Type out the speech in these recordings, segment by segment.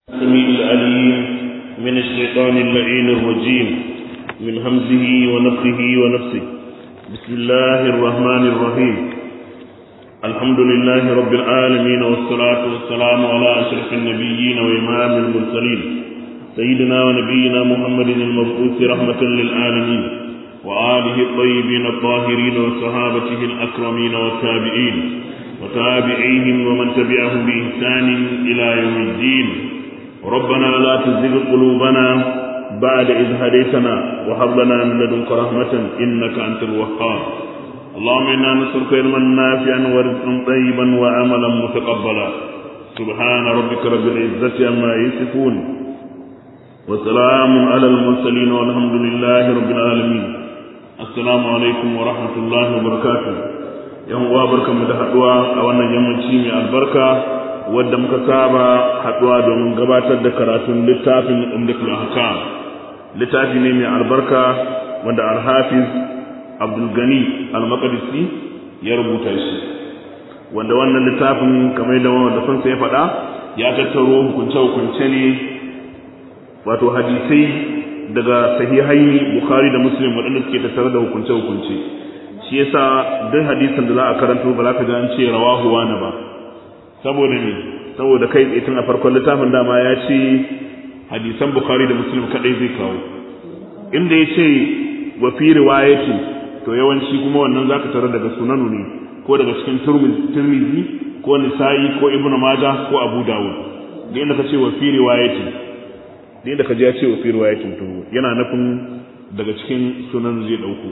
السميع العليم من الشيطان اللعين الرجيم من همزه ونفخه ونفسه بسم الله الرحمن الرحيم الحمد لله رب العالمين والصلاة والسلام على أشرف النبيين وإمام المرسلين سيدنا ونبينا محمد المبعوث رحمة للعالمين وآله الطيبين الطاهرين وصحابته الأكرمين والتابعين وتابعيهم ومن تبعهم بإحسان إلى يوم الدين ربنا لا تزغ قلوبنا بعد إذ هديتنا وهب لنا من لدنك رحمة إنك أنت الوهاب اللهم إنا نسألك علما نافعا ورزقا طيبا وعملا متقبلا سبحان ربك رب العزة عما يصفون وسلام على المرسلين والحمد لله رب العالمين السلام عليكم ورحمة الله وبركاته yan uwa barkanmu da haduwa a wannan yammaci mai albarka wadda muka saba haduwa domin gabatar da karatun littafin umdatul ahkam littafi ne mai albarka wanda al-hafiz abdul gani al-maqdisi ya rubuta shi wanda wannan littafin kamar da wanda fansa ya faɗa ya tattaro hukunce hukunce ne wato hadisai daga sahihai bukhari da muslim waɗanda suke tattare da hukunce hukunce shi yasa duk hadisin da za a karanto ba za ka ji an ce rawahu wani ba saboda ne saboda kai tsaye tun a farkon littafin dama ya ce hadisan bukhari da muslim kadai zai kawo inda ya ce wa fi riwayati to yawanci kuma wannan zaka tarar daga sunanu ne ko daga cikin turmizi ko nisa'i ko ibnu majah ko abu dawud da inda ka ce wa fi riwayati da inda ka ji ya ce wa fi riwayatin to yana nufin daga cikin sunan zai dauko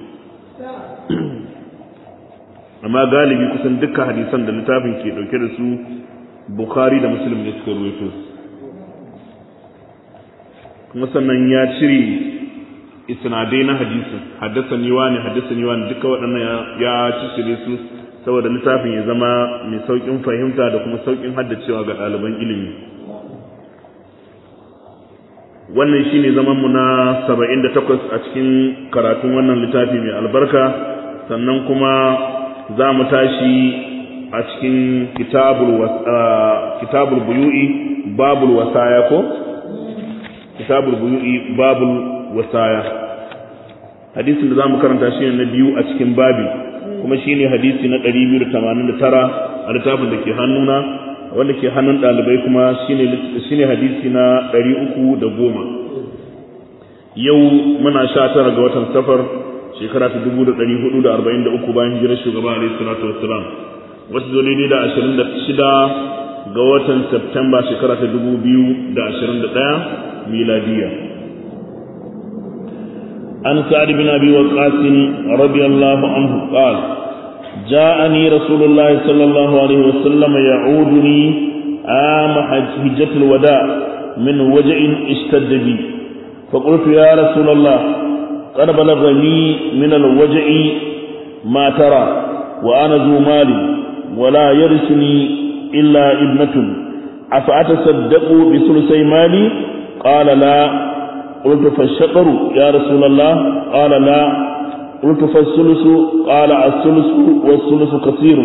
amma galibi kusan dukkan hadisan da littafin ke dauke da su bukhari da muslim ne suka ruwaito kuma sannan ya cire isnadai na hadisin haddasa ni wani haddasa ni wani duka waɗannan ya cire su saboda littafin ya zama mai sauƙin fahimta da kuma sauƙin haddacewa ga ɗaliban ilimi wannan shine zaman mu na 78 a cikin karatun wannan littafi mai albarka sannan kuma za mu tashi a cikin kitabul buyu'i babul wasaya ko kitabul buyu'i babul wasaya hadisin da za mu karanta shi na biyu a cikin babi kuma shi ne hadisi na 289 a littafin da ke hannuna wanda ke hannun ɗalibai kuma shi ne hadisi na 310 yau muna sha tara ga watan safar shekara ta dubu da ɗari hudu da arba'in da uku bayan hijirar shugaba alaihi salatu wassalam wasu zo daidai da ashirin da shida ga watan Septemba shekara ta dubu biyu da ashirin da ɗaya miladiya an sa'ad bin abi waqas radiyallahu anhu qala جاءني رسول الله صلى الله عليه وسلم يعودني عام حجة الوداع من وجع اشتد بي فقلت يا رسول الله قد بلغني من الوجع ما ترى وأنا ذو مال ولا يرثني إلا ابنة أفأتصدق بثلثي مالي قال لا قلت فالشطر يا رسول الله قال لا قلت فالثلث قال الثلث والثلث كثير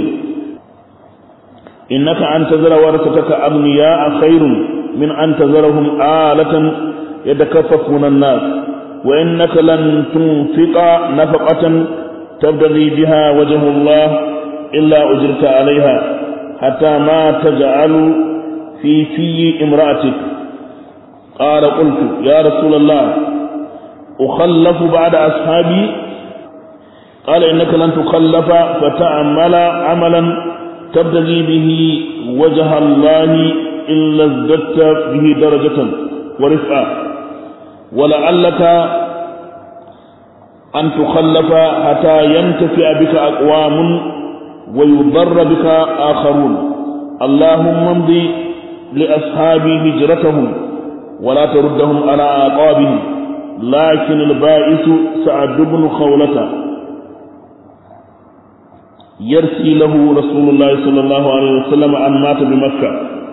إنك أن تذر ورثتك أغنياء خير من أن تذرهم آلة يتكففون الناس وإنك لن تنفق نفقة تبتغي بها وجه الله إلا أجرت عليها حتى ما تجعل في في امرأتك قال قلت يا رسول الله أخلف بعد أصحابي قال إنك لن تخلف فتعمل عملا تبتغي به وجه الله إلا ازددت به درجة ورفعة ولعلك أن تخلف حتى ينتفع بك أقوام ويضر بك آخرون اللهم امضي لأصحابي هجرتهم ولا تردهم على أعقابهم لكن البائس سعد بن خولة يرسي له رسول الله صلى الله عليه وسلم أن مات بمكة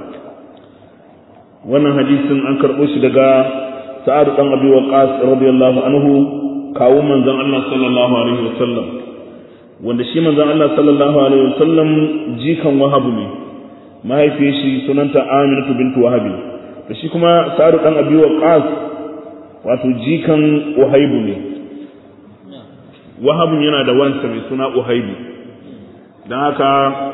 wannan hadisin an karɓo shi daga sa'ad dan abi waqas radiyallahu anhu kawo manzon Allah sallallahu alaihi wasallam wanda shi manzon Allah sallallahu alaihi wasallam jikan wahabu ne mahaifiyar shi sunanta Aminatu bintu Wahabi da shi kuma sa'adu dan abi waqas wato jikan uhaibu ne wahabun yana da wansa mai suna uhaibu dan haka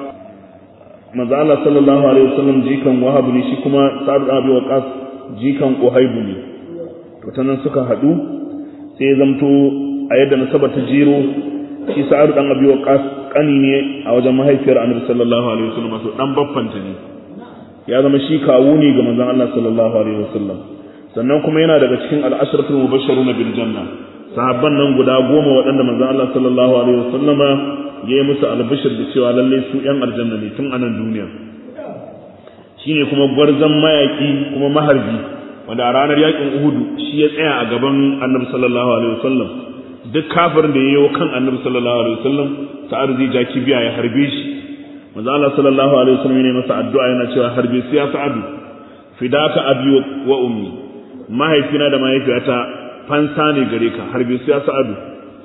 manzo Allah sallallahu alaihi wasallam jikan wahabu ne shi kuma sa'adu dan abi waqas jikan uhaibu ne to tanan suka hadu sai ya zamto a yadda nasaba ta jiro shi sa'adu dan abi waqas kani ne a wajen mahaifiyar annabi sallallahu alaihi wasallam to dan baffanta ne ya zama shi kawu ne ga manzon Allah sallallahu alaihi wasallam sannan kuma yana daga cikin al-ashratul mubashshirun bil janna sahabban nan guda goma waɗanda manzon Allah sallallahu alaihi wasallama ya yi musu albishir da cewa lalle su yan aljanna ne tun anan duniya shine kuma gwarzon mayaki kuma maharbi wanda a ranar yakin Uhudu shi ya tsaya a gaban annabi sallallahu alaihi wasallam duk kafirin da ya yi kan annabi sallallahu alaihi wasallam sa'ar zai ja kibiya ya harbe shi manzo Allah sallallahu alaihi wasallam ne masa addu'a yana cewa harbe su ya sa'adu fidaka abi wa ummi mahaifina da mahaifiyata fansa ne gare ka harbe su ya sa'adu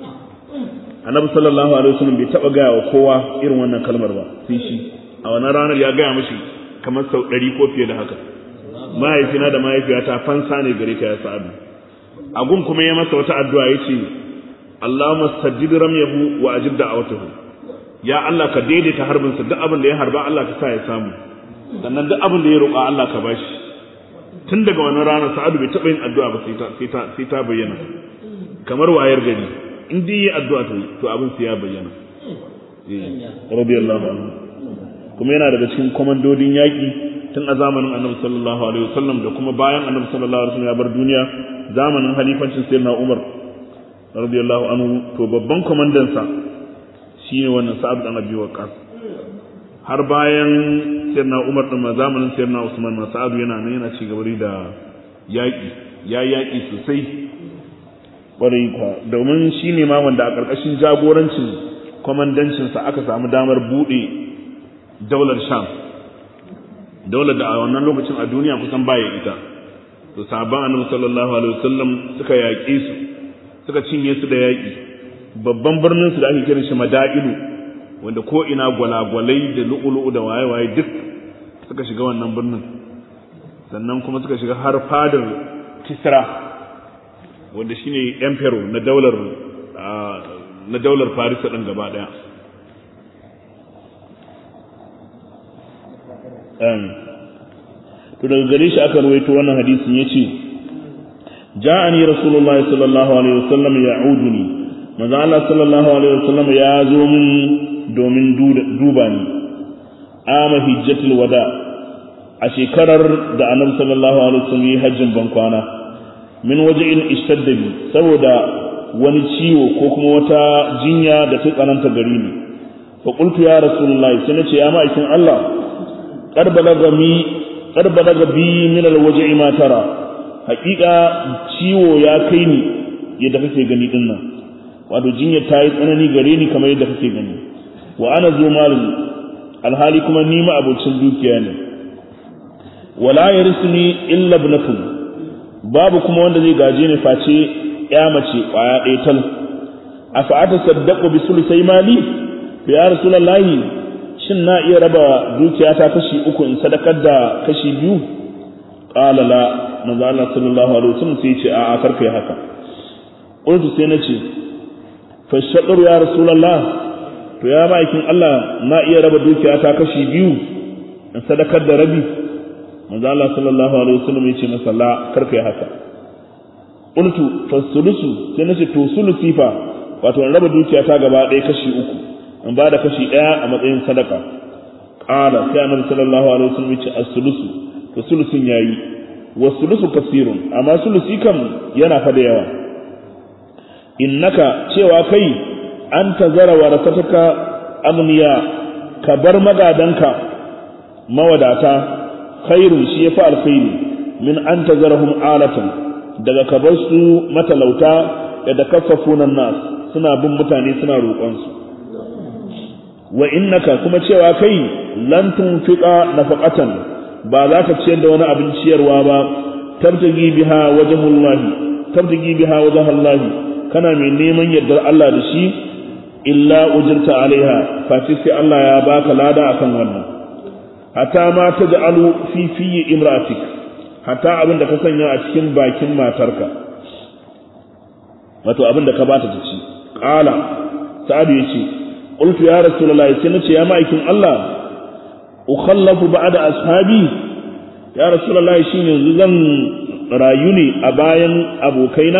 annabi sallallahu alaihi wasallam bai taba gaya wa kowa irin wannan kalmar ba sai shi a wannan ranar ya gaya mishi kamar sau ɗari ko fiye da haka mahaifina da mahaifiyata fansa ne gare ka ya sa'adu agun kuma ya masa wata addu'a yace Allahumma sajjid ramyahu wa ajib da'awatahu ya Allah ka daidaita harbin sa duk abin da ya harba Allah ka sa ya samu sannan duk abin da ya roƙa Allah ka bashi tun daga wannan ranar Sa'adu bai taɓa yin addu'a ba sai ta sai ta sai ta bayyana kamar wayar gari in dai yi addu'a to to abin sai ya bayyana radiyallahu anhu kuma yana daga cikin komandodin yaƙi tun a zamanin Annabi sallallahu alaihi wasallam da kuma bayan Annabi sallallahu alaihi wasallam ya bar duniya zamanin halifancin Sayyidina Umar radiyallahu anhu to babban komandansa shine wannan Sa'ad dan Abi Waqqas har bayan Sayyidina Umar din ma zamanin Sayyidina Usman ma Sa'ad yana nan yana ci gaba da yaki ya yaki sosai kwarai kwa domin shine ma wanda a karkashin jagorancin komandancin sa aka samu damar bude daular Sham daular da a wannan lokacin a duniya kusan baya ita to sahabban Annabi sallallahu alaihi wasallam suka yaƙe su suka cinye su da yaƙi babban birnin su da ake kiran shi mada'ilu wanda ko ina gwalagwalai da lu'ulu'u da waye-waye duk suka shiga wannan birnin sannan kuma suka shiga har fadar kisra wanda shine emperor na daular na daular farisa din gaba daya to daga gare shi aka ruwaito wannan hadisin yace ja'ani rasulullahi sallallahu alaihi wasallam ya'uduni manzo Allah sallallahu alaihi wasallam ya zo min domin duba ni ama hijjatul wada a shekarar da annabi sallallahu alaihi wasallam yi hajjin bankwana min waje'in ishtadda bi saboda wani ciwo ko kuma wata jinya da ta tsananta gari ni fa qultu ya rasulullahi sai nace ya ma'aikin Allah qad balaga mi qad balaga bi min alwaje'i ma tara haƙiƙa ciwo ya kai ni yadda kake gani din nan wato jinyar ta yi tsanani gare ni kamar yadda kake gani wa ana zo malin alhali kuma ni ma abocin dukiya ne wala yarisni illa ibnatun babu kuma wanda zai gaje ni face ya mace kwaya ɗaya tal afa ata saddaqu bi sulusai mali ya rasulullahi shin na iya raba dukiya ta kashi uku in sadakar da kashi biyu qala la manzo Allah sallallahu alaihi wasallam sai ce a'a karka yi haka qultu sai nace fa shaqru ya rasulullah to ya ma'aikin Allah na iya raba dukiya ta kashi biyu in sadakar da rabi manzo Allah sallallahu alaihi wasallam ya ce masa la karka yi haka qultu fa sulusu sai nace to sulusi fa wato in raba dukiya ta gaba ɗaya kashi uku in ba da kashi ɗaya a matsayin sadaka qala sai annabi sallallahu alaihi wasallam ya ce as-sulusu to sulusun yayi wa sulusu kasirun amma sulusi kam yana fa da yawa innaka cewa kai an tazara warasataka agniya ka bar magadanka mawadata khairun shi yafi alkhairi min an tazarahum alatan daga ka bar su matalauta da kaffafuna nas suna bin mutane suna roƙon su wa innaka kuma cewa kai lan tunfiqa nafaqatan ba za ka ciyar da wani abin ciyarwa ba tabtagi biha wajhullahi tabtagi biha wajhallahi kana mai neman yardar Allah da shi illa ujirta alaiha fati sai Allah ya baka lada akan wannan hatta ma taj'alu fi fi imratik hatta abin da ka sanya a cikin bakin matarka wato abin da ka bata ta ci qala sa'ad yace qultu ya rasulullahi sai nace ya ma'aikin Allah ukhallafu ba'da ashabi ya rasulullahi shin yanzu zan rayu ne a bayan abokaina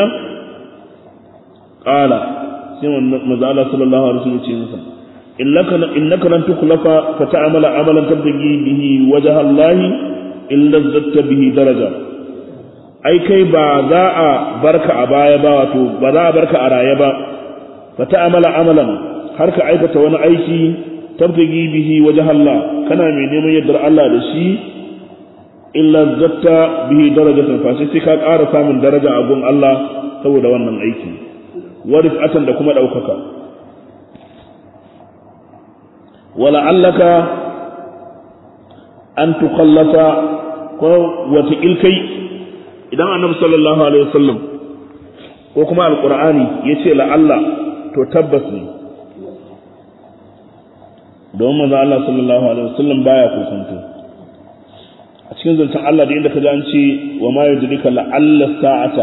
qala sai manzo Allah sallallahu alaihi wasallam ce masa innaka innaka lan tukhlafa fa ta'mala amalan tabtagi bihi wajha Allah illa zatta bihi daraja ai kai ba za a barka a baya ba wato ba za a barka a raye ba fa ta'mala amalan har ka aikata wani aiki tabtagi bihi wajha Allah kana mai neman yardar Allah da shi illa zatta bihi darajatan fa sai ka ƙara samun daraja a gun Allah saboda wannan aiki warifatan da kuma ɗaukaka wala'allaka an tukallasa ko wata ilkai idan annabi sallallahu alaihi wasallam ko kuma alqur'ani yace la'alla to tabbas ne don manzo Allah sallallahu alaihi wasallam baya kokonto a cikin zancen Allah da inda ka ji an ce wa ma yudrika la'alla sa'ata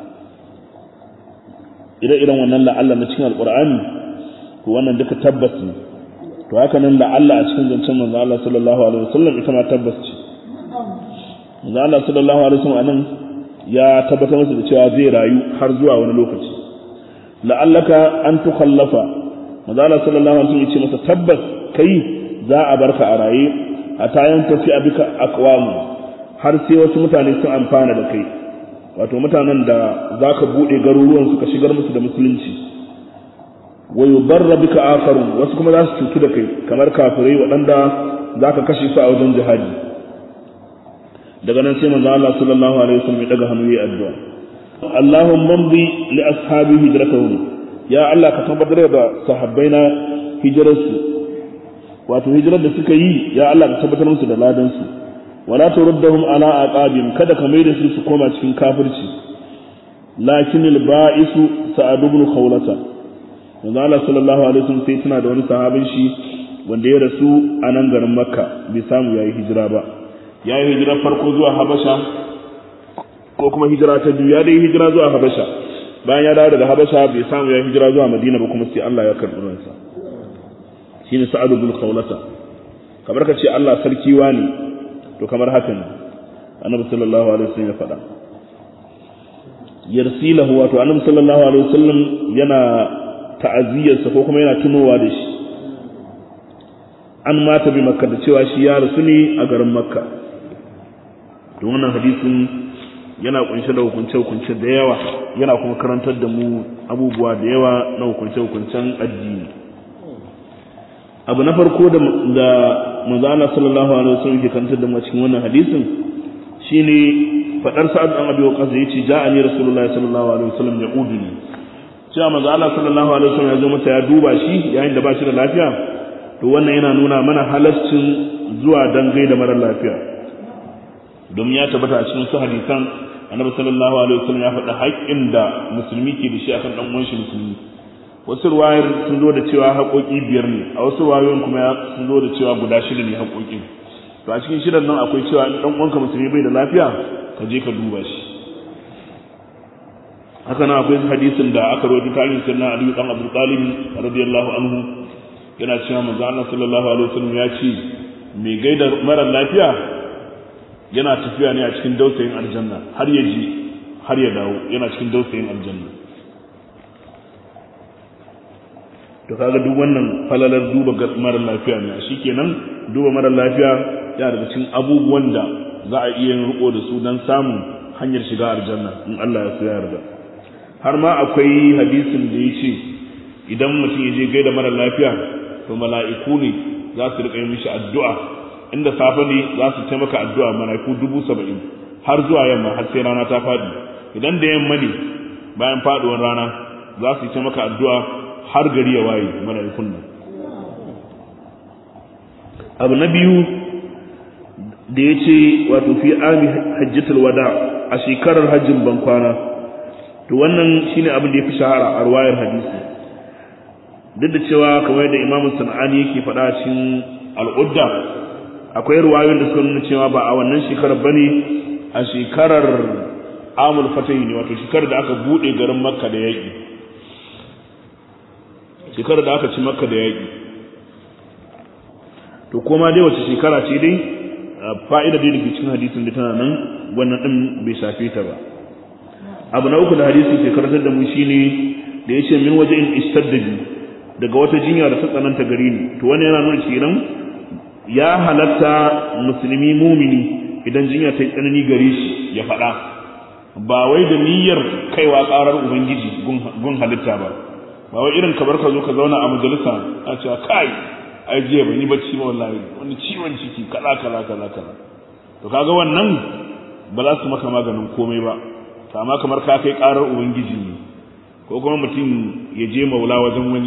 ire-iren wannan la'alla na cikin alqur'ani to wannan duka tabbas ne to haka nan la'alla a cikin zancen manzo Allah sallallahu alaihi wasallam ita ma tabbas ce manzo Allah sallallahu alaihi wasallam anan ya tabbatar masa da cewa zai rayu har zuwa wani lokaci la'allaka an tukhallafa manzo Allah sallallahu alaihi wasallam ya ce masa tabbas kai za a barka a raye a tayan tafi abika aqwamu har sai wasu mutane sun amfana da kai wato mutanen da zaka bude garuruwan su ka shigar musu da musulunci wa yudarra bika akharun wasu kuma za su cutu da kai kamar kafirai waɗanda zaka kashe su a wajen jihadi daga nan sai manzo Allah sallallahu alaihi wasallam ya daga hannu ya addu'a Allahumma mdi li ashabi hijratuhum ya Allah ka tabbatar da sahabbaina hijrarsu wato hijirar da suka yi ya Allah ka tabbatar musu da ladan su wala turuddahum ala aqabim kada ka maida su su koma cikin kafirci lakin al ba'isu sa'ad ibn khawlata manzo Allah sallallahu alaihi wasallam sai tana da wani sahabin shi wanda ya rasu a nan garin Makka bai samu yayi hijira ba yayi hijira farko zuwa Habasha ko kuma hijira ta biyu ya dai hijira zuwa Habasha bayan ya dawo daga Habasha bai samu yayi hijira zuwa Madina ba kuma sai Allah ya karɓi ransa shine Sa'ad ibn Khawlata kamar ka ce Allah sarki wani to kamar haka ne Annabi sallallahu alaihi wasallam ya faɗa yarsilahu wato Annabi sallallahu alaihi wasallam yana ta'aziyarsa ko kuma yana tunowa da shi an mata bi makka da cewa shi ya rasu ne a garin makka to wannan hadisin yana kunshe da hukunce-hukunce da yawa yana kuma karantar da mu abubuwa da yawa na hukunce-hukuncen addini abu na farko da da manzo Allah sallallahu alaihi wasallam ke karantar da mu cikin wannan hadisin shine fadar sa'ad dan abi waqas yace ja'ani rasulullahi sallallahu alaihi wasallam ya uduni cewa manzo Allah sallallahu alaihi wasallam ya zo masa ya duba shi yayin da ba shi da lafiya to wannan yana nuna mana halascin zuwa dan gaida mara lafiya domin ya tabbata a cikin su hadisan annabi sallallahu alaihi wasallam ya faɗa haƙƙin da musulmi ke da shi akan dan uwan shi musulmi wasu ruwayar sun zo da cewa haƙoƙi biyar ne a wasu ruwayoyin kuma sun zo da cewa guda shida ne haƙoƙin to a cikin shidan nan akwai cewa in dan uwanka musulmi bai da lafiya ka je ka duba shi haka nan akwai hadisin da aka rawaito tarihin sirna Ali dan Abu Talib radiyallahu anhu yana cewa manzo Allah sallallahu alaihi wasallam ya ce mai gaida mara lafiya yana tafiya ne a cikin dausayin aljanna har ya ji har ya dawo yana cikin dausayin aljanna to kaga duk wannan falalar duba mara lafiya ne shikenan duba mara lafiya yana daga cikin abubuwan da za a iya riko da su don samun hanyar shiga aljanna in Allah ya so ya yarda har ma akwai hadisin da ya ce idan mutum ya je gaida mara lafiya to mala'iku ne za su riƙa yi mishi addu'a inda safe ne za su taimaka addu'a mala'iku dubu saba'in har zuwa yamma har sai rana ta faɗi idan da yamma ne bayan faɗuwar rana za su taimaka addu'a har gari ya waye mala'ikun nan abu na biyu da ya ce wato fi ami hajjatul wada a shekarar hajjin bankwana to wannan shine abin da ya fi shahara a ruwayar hadisi duk da cewa kamar da imamu sana'ani yake faɗa cikin al'udda akwai ruwayoyin da suka nuna cewa ba a wannan shekarar bane a shekarar amul fatahi ne wato shekarar da aka bude garin makka da yaƙi shekarar da aka ci makka da yaƙi to kuma dai wace shekara ce dai fa'ida dai dake cikin hadisin da tana nan wannan din bai shafe ta ba abu na uku da hadisin ke karantar da mu shine da yace min waje in istaddabi daga wata jinya da ta tsananta gare ni to wani yana nuna kenan ya halatta musulmi mumini idan jinya ta yi tsanani gare shi ya faɗa ba wai da niyyar kaiwa ƙarar ubangiji gun halitta ba ba wai irin kamar ka zo ka zauna a majalisa a cewa kai ai jiya ban yi bacci ba wallahi wani ciwon ciki kaza kaza kaza kaza to kaga wannan ba za su maka maganin komai ba to amma kamar ka kai ƙarar ubangiji ne ko kuma mutum ya je maula wajen wani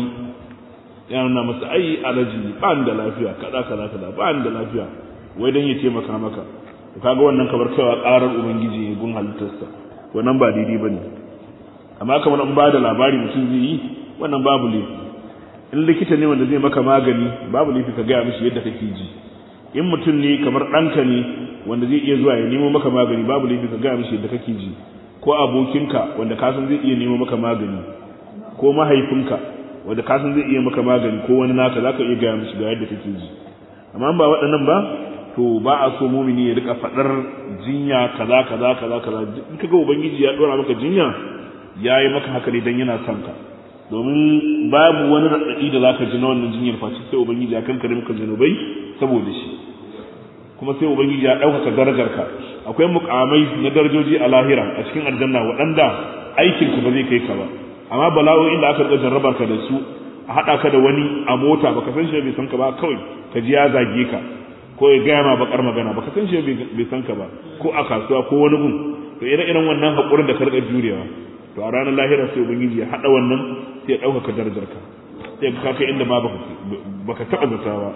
ya nuna masa ai alaji ba da lafiya kaza kaza kaza ba da lafiya wai dan ya taimaka maka to kaga wannan kamar kaiwa ƙarar ubangiji ne gun halittarsa wannan ba daidai bane amma kamar in ba da labari mutum zai yi wannan babu laifi in likita ne wanda zai maka magani babu laifi ka gaya mishi yadda kake ji in mutum ne kamar ɗanka ne wanda zai iya zuwa ya nemo maka magani babu laifi ka gaya mishi yadda kake ji ko abokinka wanda ka san zai iya nemo maka magani ko mahaifinka wanda ka san zai iya maka magani ko wani naka zaka iya gaya mishi ga yadda kake ji amma ba waɗannan ba to ba a so mumini ya rika faɗar jinya kaza kaza kaza kaza in kaga ubangiji ya dora maka jinya yayi maka haka ne dan yana son ka domin babu wani raɗaɗi da zaka ji na wannan jinyar face sai ubangiji ya kankare maka zanubai saboda shi kuma sai ubangiji ya ɗaukaka darajarka akwai mukamai na darajoji a lahira a cikin aljanna waɗanda aikin ka ba zai kai ka ba amma bala'o'in da aka riga jarrabar ka da su a haɗa ka da wani a mota baka san shi bai san ka ba kawai ka ji ya zage ka ko ya gaya ma bakar magana baka san shi bai san ka ba ko a kasuwa ko wani gun to ire-iren wannan haƙurin da ka riga jurewa to a ranar lahira sai ubangiji ya haɗa wannan sai ya ɗaukaka darajarka sai ka kai inda ma baka taɓa zata ba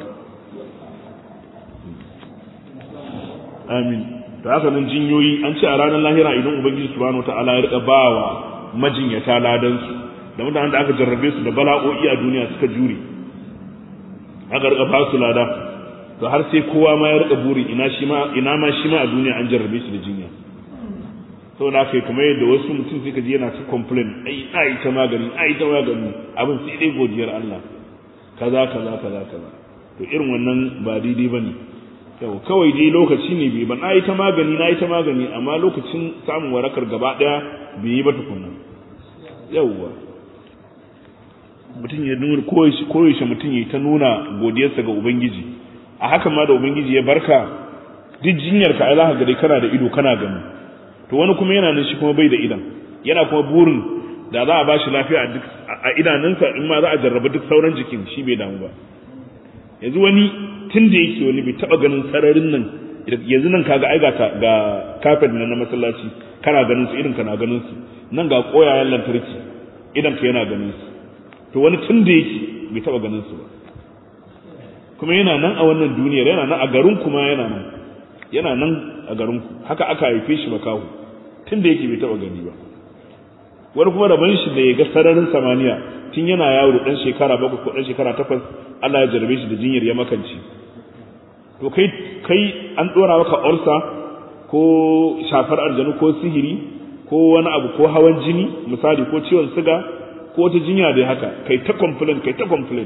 amin da haka nan jinyoyi an ce a ranar lahira idan ubangiji subhanahu ta'ala ya rika bawa majinyata ladan su da mutanen da aka jarrabe su da bala'o'i a duniya suka jure aka rika ba su lada to har sai kowa ma ya rika buri ina shi ma ina ma shi ma a duniya an jarrabe shi da jinya saboda haka kamar yadda wasu mutum sai ka ji yana ta complain ai ai ta magani ai ta magani abin sai dai godiyar Allah kaza kaza kaza kaza to irin wannan ba daidai bane yau kawai dai lokaci ne bai ba na yi ta magani na yi ta magani amma lokacin samun warakar gaba daya bai yi ba tukunna yauwa mutum ya nuna koyaushe mutum ya ta nuna godiyarsa ga ubangiji a hakan ma da ubangiji ya barka duk jinyar ka ai za ka ga dai kana da ido kana gani to wani kuma yana nan shi kuma bai da idan yana kuma burin da za a ba shi lafiya a idanunsa in ma za a jarraba duk sauran jikin shi bai damu ba yanzu wani tun da yake wani bai taba ganin sararin nan yanzu nan kaga ai ga ga kafet na masallaci kana ganin su irin kana ganin su nan ga koyayen lantarki idan ka yana ganin su to wani tun da yake bai taba ganin su ba kuma yana nan a wannan duniyar yana nan a garin kuma yana nan yana nan a garin ku haka aka haife shi makahu tun da yake bai taba gani ba wani kuma rabon shi da ya ga sararin samaniya tun yana yawo dan shekara bakwai ko dan shekara takwas Allah ya jarabe shi da jinyar ya makanci to kai kai an dora maka ulsa ko shafar aljanu ko sihiri ko wani abu ko hawan jini misali ko ciwon siga ko wata jinya da haka kai ta complain kai ta complain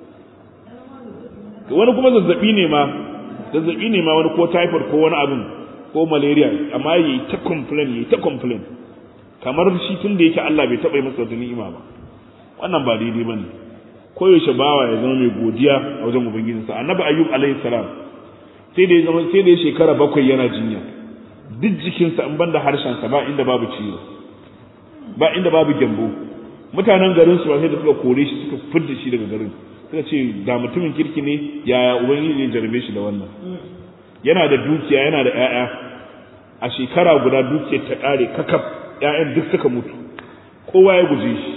to wani kuma zazzabi ne ma zazzabi ne ma wani ko typhoid ko wani abin ko malaria amma yayi ta complain yayi ta complain kamar shi tun da yake Allah bai taɓa yi masa wata ni'ima ba wannan ba daidai bane koyaushe bawa ya zama mai godiya a wajen ubangijinsa annabi ayyub alaihi salam sai da ya zama sai da ya shekara bakwai yana jinya duk jikinsa in banda harshensa ba inda babu ciwo ba inda babu gyambo mutanen garin su ba sai da suka kore shi suka fidda shi daga garin suka ce da mutumin kirki ne yaya ubangiji zai jarabe shi da wannan yana da dukiya yana da ƴaƴa a shekara guda dukiyar ta ƙare kakaf ƴaƴan duk suka mutu kowa ya guje shi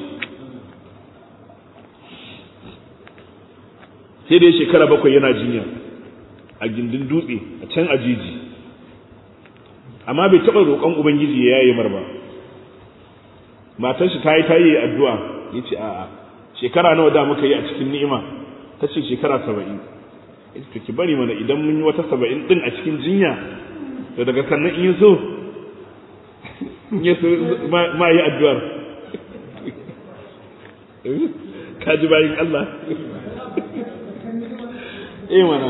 sai da shekara bakwai yana jinya a gindin dutse a can a jiji amma bai taɓa roƙon ubangiji ya yaye mar ba matar shi ta yi ta yi addu'a ya ce a'a shekara nawa da muka yi a cikin ni'ima ta ce shekara saba'in ita ki bari mana idan mun yi wata saba'in din a cikin jinya to daga sannan in so ya so ma yi addu'ar ka ji bayin Allah eh mana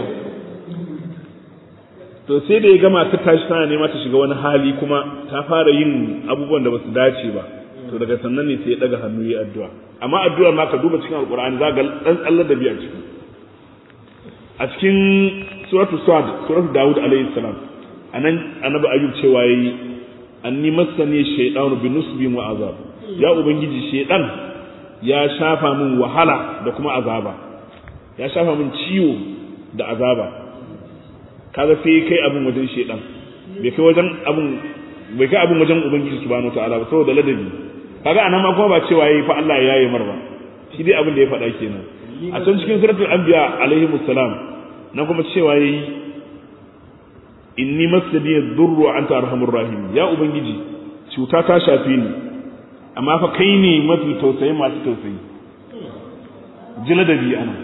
to sai da ya gama ta tashi tana nema ta shiga wani hali kuma ta fara yin abubuwan da basu dace ba to daga sannan ne sai ya daga hannu yi addu'a amma addu'ar ma ka duba cikin alqur'ani za ga dan tsallar da biya ciki a cikin suratul sad suratul daud alayhi salam anan annabi ayyub cewa yayi anni massani shaytanu bi nusbi wa azab ya ubangiji shaytan ya shafa min wahala da kuma azaba ya shafa min ciwo da azaba kaga sai kai abin wajen shaytan bai kai wajen abin bai kai abin wajen ubangiji subhanahu wataala ba saboda ladabi kaga anan ma kuma ba cewa yayi fa Allah ya yaye mar ba shi dai abin da ya faɗa kenan a can cikin suratul anbiya alaihi musallam na kuma cewa yayi inni masadi dhurru anta arhamur rahim ya ubangiji cuta ta shafe ni amma fa kai ne mafi tausayi masu tausayi jila da bi ana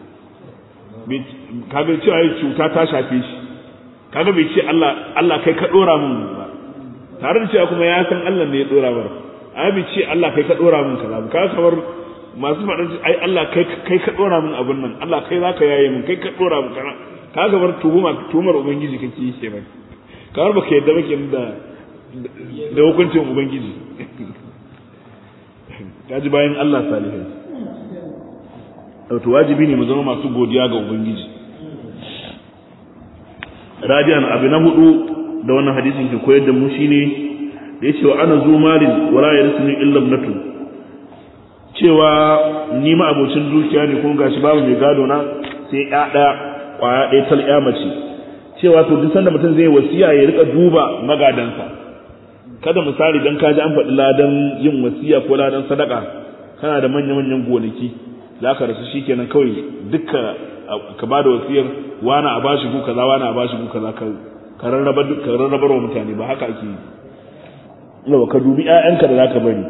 kaga cewa yayi cuta ta shafe shi kaga bai ce Allah Allah kai ka dora min ba tare da cewa kuma ya san Allah ne ya dora mar ai bai ce Allah kai ka dora min kaza ba kaga kamar masu faɗin ai Allah kai kai ka dora min abun nan Allah kai zaka yaye min kai ka dora min kaza kaga bar tuhuma tuhumar ubangiji kake yi kenan kamar baka yadda bake da da hukuncin ubangiji kaji bayan Allah salihai to wajibi ne mu zama masu godiya ga ubangiji rabi'an abu na hudu da wannan hadisin ke koyar da mu shine da yace wa ana zu malin wala yarsuni illa ibnatu cewa ni ma abocin dukiya ne kuma gashi babu mai gado na sai ya daya kwaya ɗaya tal ya mace cewa to duk sanda mutum zai wasiya ya rika duba magadansa kada misali dan kaji an faɗi ladan yin wasiya ko ladan sadaka kana da manya manyan gonaki za ka rasu shikenan kawai dukka ka ba da wasiyar wani a bashi ku kaza wani a bashi ku kaza ka ka rarraba ka rarrabar wa mutane ba haka ake yi yawa ka dubi ƴaƴanka da zaka bari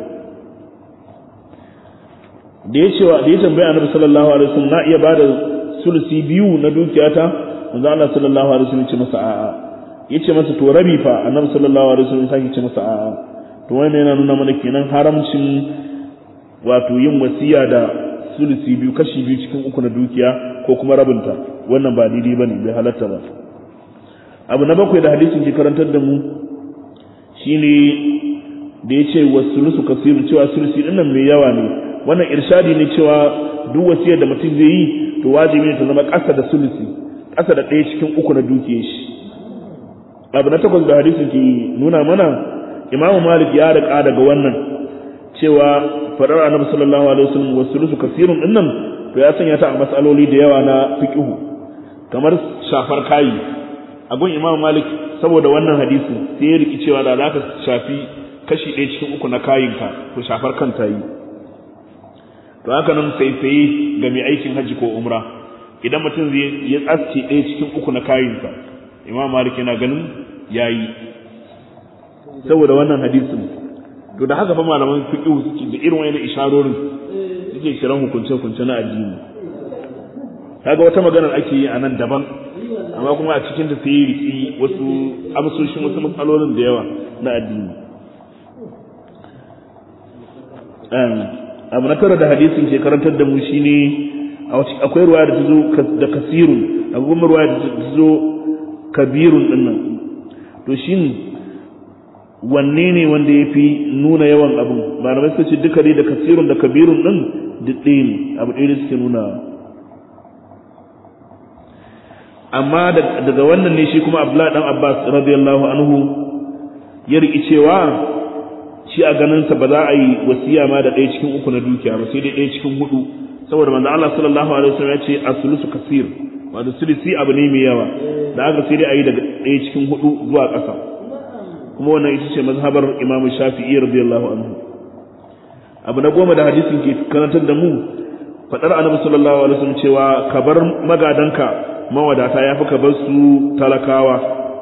da ya cewa da ya tambaya annabi sallallahu alaihi wasallam na iya bada sulusi biyu na dukiyata manzo Allah sallallahu alaihi wasallam ya ce masa a'a yace masa to rabi fa annabi sallallahu alaihi wasallam sai ya ce masa a'a to wannan yana nuna mana kenan haramcin wato yin wasiya da sulusi biyu kashi biyu cikin uku na dukiya ko kuma rabinta wannan ba daidai bane bai halatta ba abu na bakwai da hadisin ke karantar da mu shine da ya ce wa sulusu kasiru cewa sulusi dinnan mai yawa ne wannan irshadi ne cewa duk wasiyar da mutum zai yi to wajibi ne ta zama ƙasa da sulusi ƙasa da ɗaya cikin uku na dukiyar shi abu na takwas da hadisin ke nuna mana imamu malik ya riƙa daga wannan cewa faɗar annabi sallallahu alaihi wasallam wa sulusu kasirun dinnan to ya sanya ta a matsaloli da yawa na fiqhu kamar shafar kayi a gun imamu malik saboda wannan hadisin sai ya riki cewa da za ka shafi kashi ɗaya cikin uku na kayinka to shafar kanta yi to haka nan saisaye ga mai aikin hajji ko umra idan mutum zai ya tsasce ɗaya cikin uku na kayinka imam malik yana ganin yayi saboda wannan hadisin to da haka fa malaman fiqh suke da irin wayannan isharorin suke kiran hukunce hukunce na addini kaga wata maganar ake yi a nan daban amma kuma a cikin ta sai yi riki wasu amsoshin wasu matsalolin da yawa na addini abu na tara da hadisin ke karantar da mu shine akwai ruwa da ta zo da kasirun akwai kuma ruwa da ta zo kabirun dinnan to shin wanne ne wanda ya fi nuna yawan abin ba na suka ce duka dai da kasirun da kabirun din duk ɗaya ne abu ɗaya da suke nuna amma daga wannan ne shi kuma abdullahi dan abbas radiyallahu anhu ya riƙi cewa shi a ganinsa ba za a yi wasiya ma da ɗaya cikin uku na dukiya ba sai dai ɗaya cikin hudu saboda manzo Allah sallallahu alaihi wasallam ya ce as-sulusu kasir wato sulusi abu ne mai yawa da aka sai dai a yi daga ɗaya cikin hudu zuwa ƙasa kuma wannan ita ce mazhabar Imam Shafi'i radiyallahu anhu abu na goma da hadisin ke karantar da mu fadar Annabi sallallahu alaihi wasallam cewa ka bar magadanka mawadata yafi ka bar su talakawa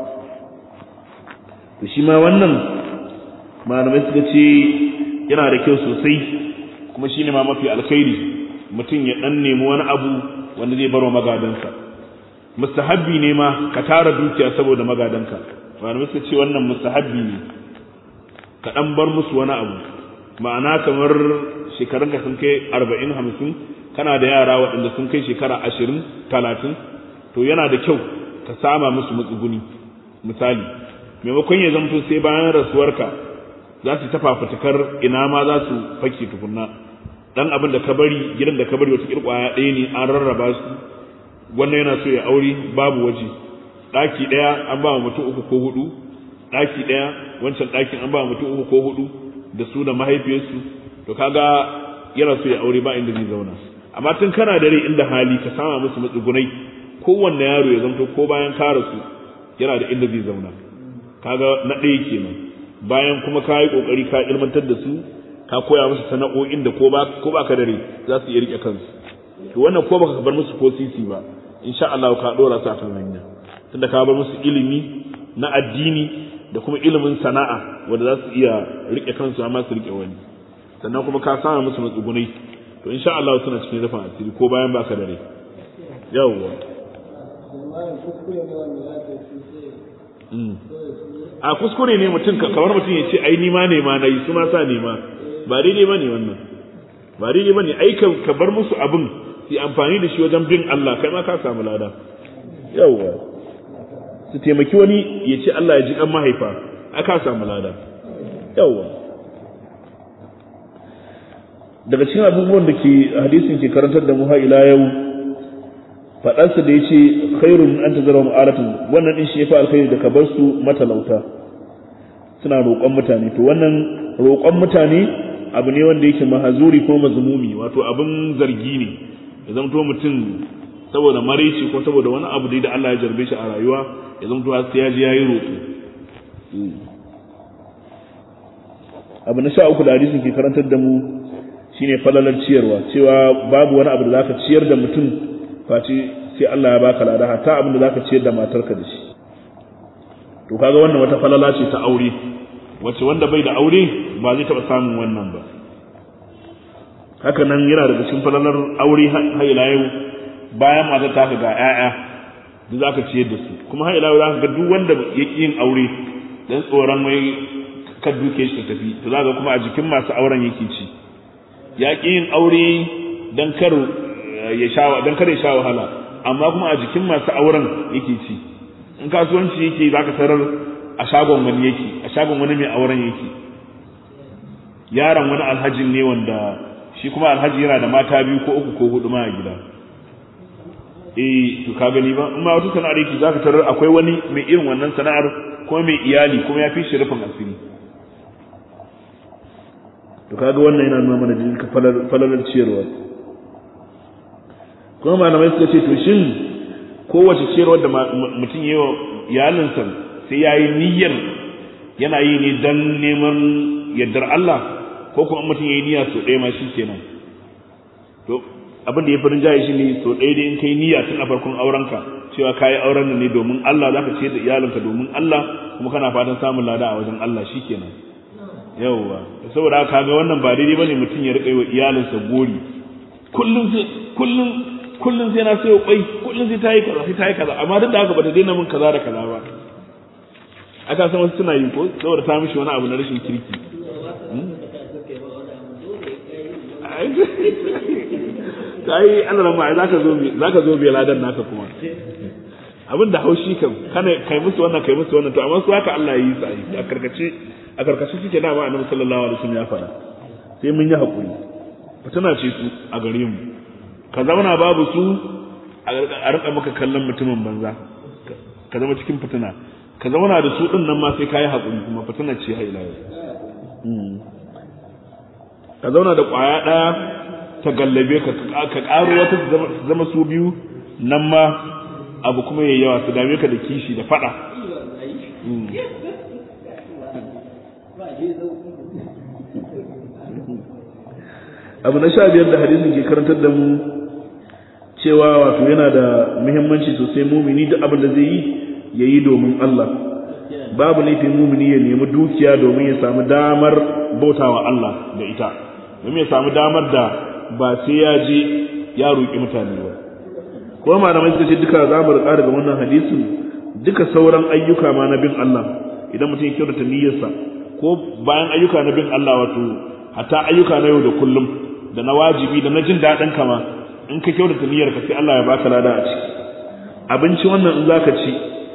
to shi ma wannan malamai suka ce yana da kyau sosai kuma shine ma mafi alkhairi mutum ya dan nemi wani abu wanda zai barwa magadansa mustahabbi ne ma ka tara dukiya saboda magadanka malamai suka ce wannan mustahabbi ne ka dan bar musu wani abu ma'ana kamar shekarun ka sun kai arba'in hamsin kana da yara waɗanda sun kai shekara ashirin talatin to yana da kyau ka sama musu matsuguni misali maimakon ya zamto sai bayan rasuwarka za su ta fafutukar ina ma za su fake tukunna dan abin da ka bari gidan da ka bari wata kirkwaya ɗaya ne an rarraba su wannan yana so ya aure babu waje ɗaki ɗaya an ba mutum uku ko hudu ɗaki ɗaya wancan ɗakin an ba mutum uku ko hudu da su da mahaifiyarsu to kaga yana so ya aure ba inda zai zauna amma tun kana da rai inda hali ka sama musu matsugunai kowanne yaro ya zanto ko bayan ka rasu yana da inda zai zauna kaga na ɗaya kenan bayan kuma ka yi ƙoƙari ka ilmantar da su ka koya musu sana'o'in da ko ba ko ba ka da rai za su iya rike kansu to wannan ko baka bar musu ko sisi ba insha Allah ka dora su akan hanya tunda ka bar musu ilimi na addini da kuma ilimin sana'a wanda za su iya rike kansu amma su rike wani sannan kuma ka sama musu matsugunai to insha Allah suna cikin rufin asiri ko bayan baka da rai yawwa a kuskure ne mutum kamar mutum ya ce ai nima ne ma nayi su ma sa nema ba daidai ba ne wannan ba daidai ba ne ai ka bar musu abin su amfani da shi wajen bin Allah kai ma ka samu lada yawwa su taimaki wani ya ce Allah ya ji kan mahaifa aka samu lada yawwa daga cikin abubuwan da ke hadisin ke karantar da mu ha ila yau faɗansa da ya ce khairun an ta zara mu'alatun wannan ɗin shi ya fi alkhairi da ka bar su matalauta suna roƙon mutane to wannan roƙon mutane abu ne wanda yake mahazuri ko mazmumi wato abin zargi ne ya zamto mutum saboda maraici ko saboda wani abu da Allah ya jarbe shi a rayuwa ya zamto har sai ya ji yayi roƙo abu na sha uku da hadisin ke karantar da mu shine falalar ciyarwa cewa babu wani abu da zaka ciyar da mutum face sai Allah ya baka lada hatta abin da zaka ciyar da matarka da shi to kaga wannan wata falala ce ta aure wacce wanda bai da aure ba zai taɓa samun wannan ba haka nan yana daga cikin falalar aure har ila yau bayan matar ta ga 'ya'ya duk zaka ciyar da su kuma har ila yau zaka ga duk wanda ya ƙi yin aure dan tsoron wai ka duke shi ta tafi to zaka kuma a jikin masu auren yake ci ya ƙi yin aure dan kar ya sha dan kar ya sha wahala amma kuma a jikin masu auren yake ci in kasuwanci yake zaka tarar a shagon wani yake a shagon wani mai auren yake yaron wani alhajin ne wanda shi kuma alhaji yana da mata biyu ko uku ko hudu ma a gida eh to ka gani ba in ma wata sana'ar yake zaka tarar akwai wani mai irin wannan sana'ar ko mai iyali kuma ya fi shi rufin asiri to kaga wannan yana nuna mana jin falalar ciyarwa kuma malamai suka ce to shin kowace ciyarwar da mutum yi wa iyalinsa sai ya yi niyyar yana yi ne don neman yardar Allah ko kuma mutum ya yi niyya sau ɗaya ma shi kenan to abin da ya fi rinjaye shi ne sau ɗaya da in kai niyya tun a farkon aurenka cewa ka yi auren ne domin Allah za ka ciyar da iyalinka domin Allah kuma kana fatan samun lada a wajen Allah shi kenan yawwa saboda haka ga wannan ba daidai bane mutum ya riƙa yi wa iyalinsa gori kullum sai kullum kullum sai na sayo kwai kullum sai ta yi kaza sai ta yi kaza amma duk da haka bata daina min kaza da kaza ba aka san wasu suna yi ko saboda ta mishi wani abu na rashin kirki kai an rama zaka zo zaka zo bai ladan naka kuma abin da haushi kan kana kai musu wannan kai musu wannan to amma su haka Allah ya yi sai a karkace a karkace suke dama annabi sallallahu alaihi wasallam ya fara sai mun yi hakuri fitina ce su a gare mu ka zauna babu su a rika maka kallon mutumin banza ka zama cikin fitina ka zauna da su din nan ma sai ka yi haƙuri kuma fitina ce ha ila ka zauna da ƙwaya ɗaya ta gallabe ka ka ƙaro wata zama su biyu nan ma abu kuma yayi yawa su dame ka da kishi da faɗa abu na sha biyar da hadisin ke karantar da mu cewa wato yana da muhimmanci sosai mumini duk abin da zai yi ya yi domin Allah babu laifin mumini ya nemi dukiya domin ya samu damar bautawa Allah da ita domin ya samu damar da ba sai ya je ya roƙi mutane ba kuma malamai suka ce duka za mu riƙa daga wannan hadisin duka sauran ayyuka ma na bin Allah idan mutum ya kyautata niyyarsa ko bayan ayyuka na bin Allah wato hatta ayyuka na yau da kullum da na wajibi da na jin daɗin kama in ka kyautata niyyar ka sai Allah ya baka lada a ciki abinci wannan in zaka ci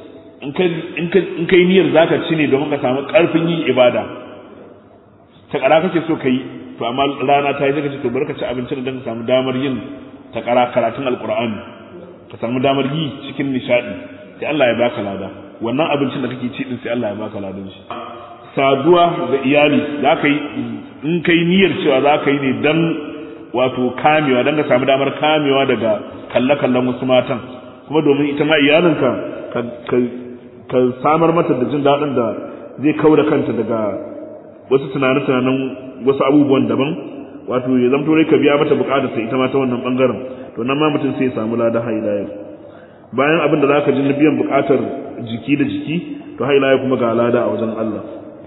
in ka yi niyyar zaka ci ne domin ka samu ƙarfin yin ibada takara kake so ka yi to amma rana ta yi zaka ce to bari ka ci abincin da ka samu damar yin takara karatun alqur'ani ka samu damar yi cikin nishadi sai Allah ya baka lada wannan abincin da kake ci din sai Allah ya baka ladan shi saduwa da iyali zaka yi in kai niyyar cewa zaka yi ne dan wato kamewa dan ka samu damar kamewa daga kalle kallon wasu matan kuma domin ita ma iyalinka ka samar mata da jin daɗin da zai kau da kanta daga wasu tunane-tunanen wasu abubuwan daban wato ya zamto dai ka biya mata bukatar ta ita ma ta wannan bangaren to nan ma mutum sai ya samu lada haila yau bayan abin da zaka ji na biyan bukatar jiki da jiki to haila ya kuma ga lada a wajen Allah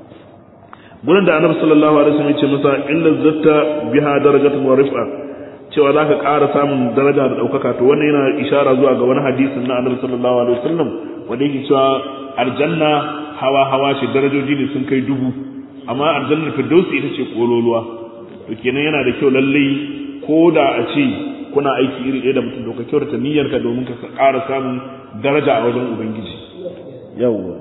gurin da annabi sallallahu alaihi wasallam ya ce masa illa zatta biha darajatun wa rif'a cewa zaka ƙara samun daraja da ɗaukaka to wannan yana ishara zuwa ga wani hadisin na annabi sallallahu alaihi wasallam wanda yake cewa aljanna hawa hawa ce darajoji ne sun kai dubu amma aljannar firdausi ita ce kololuwa to kenan yana da kyau lallai ko da a ce kuna aiki iri ɗaya da mutum to ka kyautata niyyarka domin ka ƙara samun daraja a wajen ubangiji yawwa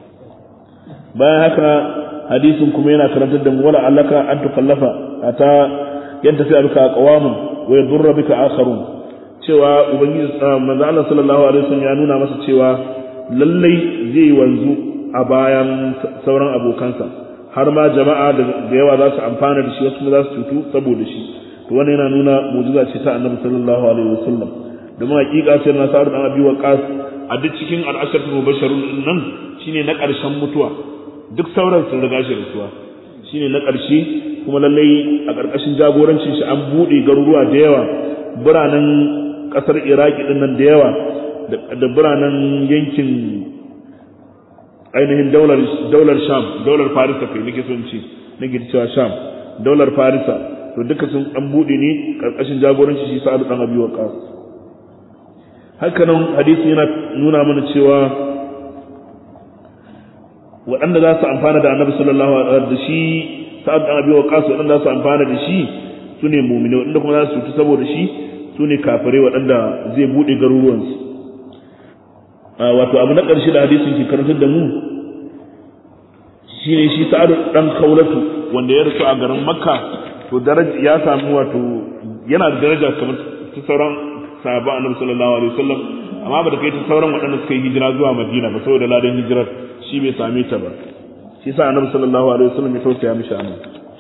bayan haka hadisin kuma yana karantar da mu wala allaka an tukallafa ata yanta fi abika qawamun wa yadurra bika akharun cewa ubangiji manzo Allah sallallahu alaihi wasallam ya nuna masa cewa lallai zai wanzu a bayan sauran abokansa har ma jama'a da yawa za su amfana da shi wasu za su cutu saboda shi to wannan yana nuna mu'jiza ce ta annabi sallallahu alaihi wasallam domin hakika sai na sa'ad dan abi waqas a duk cikin al'asharatul mubashsharun nan shine na ƙarshen mutuwa duk sauran sun riga shi rasuwa shine na ƙarshe kuma lallai a ƙarƙashin jagorancin shi an buɗe garuruwa da yawa biranen ƙasar iraki din nan da yawa da biranen yankin ainihin daular sham daular farisa kai nake son ce nake cewa sham daular farisa to duka sun dan bude ne karkashin jagoranci shi sa'ad dan abi waqas haka nan hadisi yana nuna mana cewa waɗanda za su amfana da annabi sallallahu alaihi wasallam da shi sa'ad dan abi waqas waɗanda za su amfana da shi su ne mu'mini waɗanda kuma za su cutu saboda shi su ne kafirai waɗanda zai bude garuruwansu wato abu na ƙarshe da hadisin ke karantar da mu shine shi sa'ad dan kaulatu wanda ya rasu a garin makka to daraja ya samu wato yana da daraja kamar ta sauran sahabban annabi sallallahu alaihi wasallam amma ba da kai ta sauran waɗanda suka yi hijira zuwa madina ba saboda ladan hijirar shi bai same ta ba shi sa annabi sallallahu alaihi wasallam ya tausaya mishi anan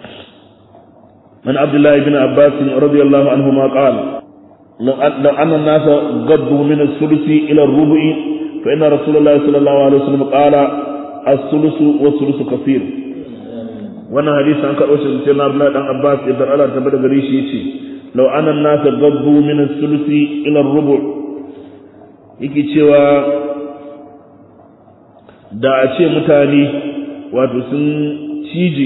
من عبد الله بن عباس رضي الله عنهما قال لو أن الناس قضوا من الثلث إلى الربع فإن رسول الله صلى الله عليه وسلم قال الثلث والثلث كثير wannan hadisi an karɓo shi sai na Abdullahi dan Abbas idan Allah ta bada gare shi yace law anna an-nas gaddu min as-sulusi ila ar-rubu yake cewa da a ce mutane wato sun cije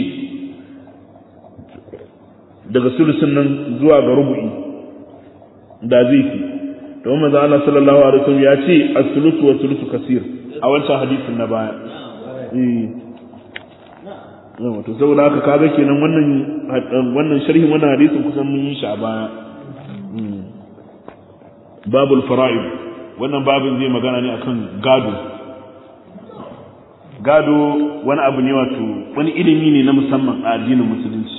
daga sulusin nan zuwa ga rubu'i da zai fi don manzo Allah sallallahu alaihi wasallam ya ce as-sulusu wa sulusu kasir a wancan hadisin na baya eh yawa to saboda haka kaga kenan wannan wannan sharhin wannan hadisin kusan mun yi shi a baya babul fara'id wannan babin zai magana ne akan gado gado wani abu ne wato wani ilimi ne na musamman a addinin musulunci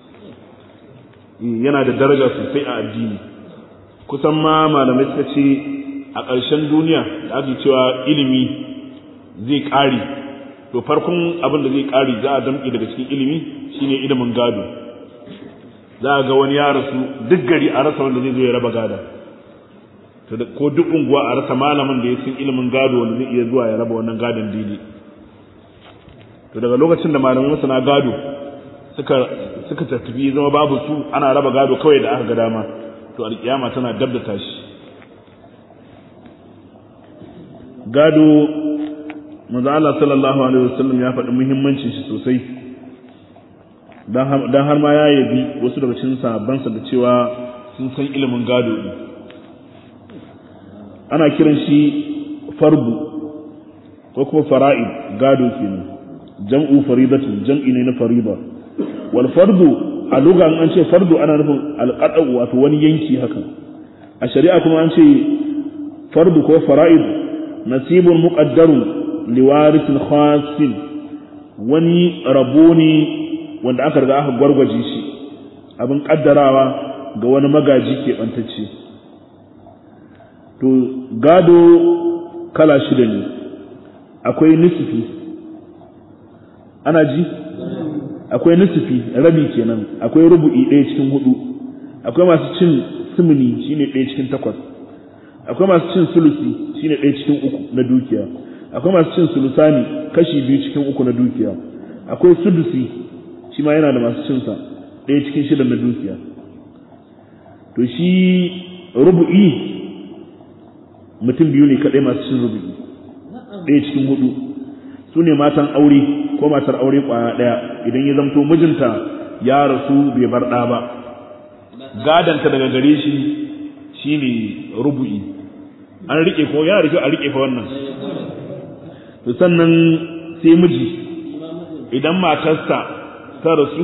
yana da daraja sosai a addini kusan ma malamai suka ce a ƙarshen duniya da ake cewa ilimi zai ƙare to farkon abin da zai ƙare za a damƙe daga cikin ilimi shine ilimin gado za a ga wani ya rasu duk gari a rasa wanda zai zo ya raba gada ko duk unguwa a rasa malamin da ya san ilimin gado wanda zai iya zuwa ya raba wannan gadon daidai to daga lokacin da malaman masana gado suka suka tafi zama babu su ana raba gado kawai da aka ga dama to alkiyama tana dab da tashi gado manzo Allah sallallahu alaihi wasallam ya faɗi muhimmancin shi sosai dan har ma ya yabi wasu daga cikin sahabbansa da cewa sun san ilimin gado ne ana kiran shi farbu ko kuma fara'id gado kenan jam'u faridatun jam'i ne na farida wal fardu a lugha an ce fardu ana nufin alqada wato wani yanki haka a shari'a kuma an ce fardu ko fara'id nasibun muqaddarun liwarithin khasin wani rabo ne wanda aka riga aka gwargwaje shi abin kaddarawa ga wani magaji ke bantacce to gado kala shida ne akwai nisifi ana ji akwai nisifi rabi kenan akwai rubu'i ɗaya cikin hudu akwai masu cin simini shine ɗaya cikin takwas akwai masu cin sulusi shine ɗaya cikin uku na dukiya akwai masu cin sulusani kashi biyu cikin uku na dukiya akwai sudusi shi ma yana da masu cinsa ɗaya cikin shida na dukiya to shi rubu'i mutum biyu ne kaɗai masu cin rubu'i ɗaya cikin hudu su ne matan aure ko matar aure ƙwaya ɗaya idan ya zamto mijinta ya rasu bai bar ɗa ba gadanta daga gare shi shine rubu'i an riƙe ko yana da kyau a riƙe fa wannan to sannan sai miji idan matarsa ta rasu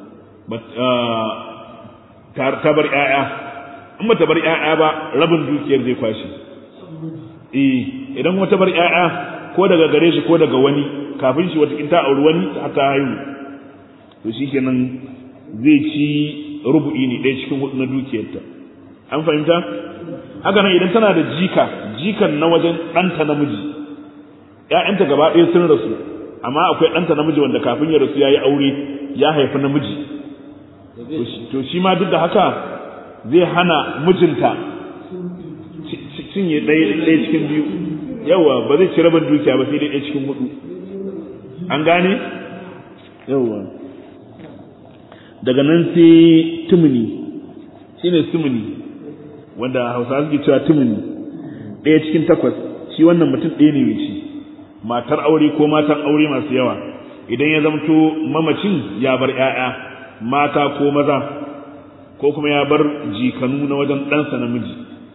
ta bar ‘ya'ya in ba ta bar ‘ya'ya ba rabin dukiyar zai kwashe eh idan kuma ta bar ‘ya'ya ko daga gare shi ko daga wani kafin shi wata ta auri wani ta haihu to shi kenan zai ci rubu'i ne ɗaya cikin hudu na dukiyarta an fahimta haka nan idan tana da jika jikan na wajen ɗanta namiji ‘ya'yanta gaba ɗaya sun rasu amma akwai ɗanta namiji wanda kafin ya rasu ya yi aure ya haifi namiji to shi ma duk da haka zai hana mijinta cinye ɗaya cikin biyu yawa ba zai ci rabin dukiya ba sai dai ɗaya cikin hudu an gane yawa daga nan sai tumuni shine sumuni wanda hausa suke cewa tumuni ɗaya cikin takwas shi wannan mutum ɗaya ne mai ci matar aure ko matan aure masu yawa idan ya zamto mamacin ya bar 'ya'ya mata ko maza ko kuma ya bar jikanu na wajen ɗansa namiji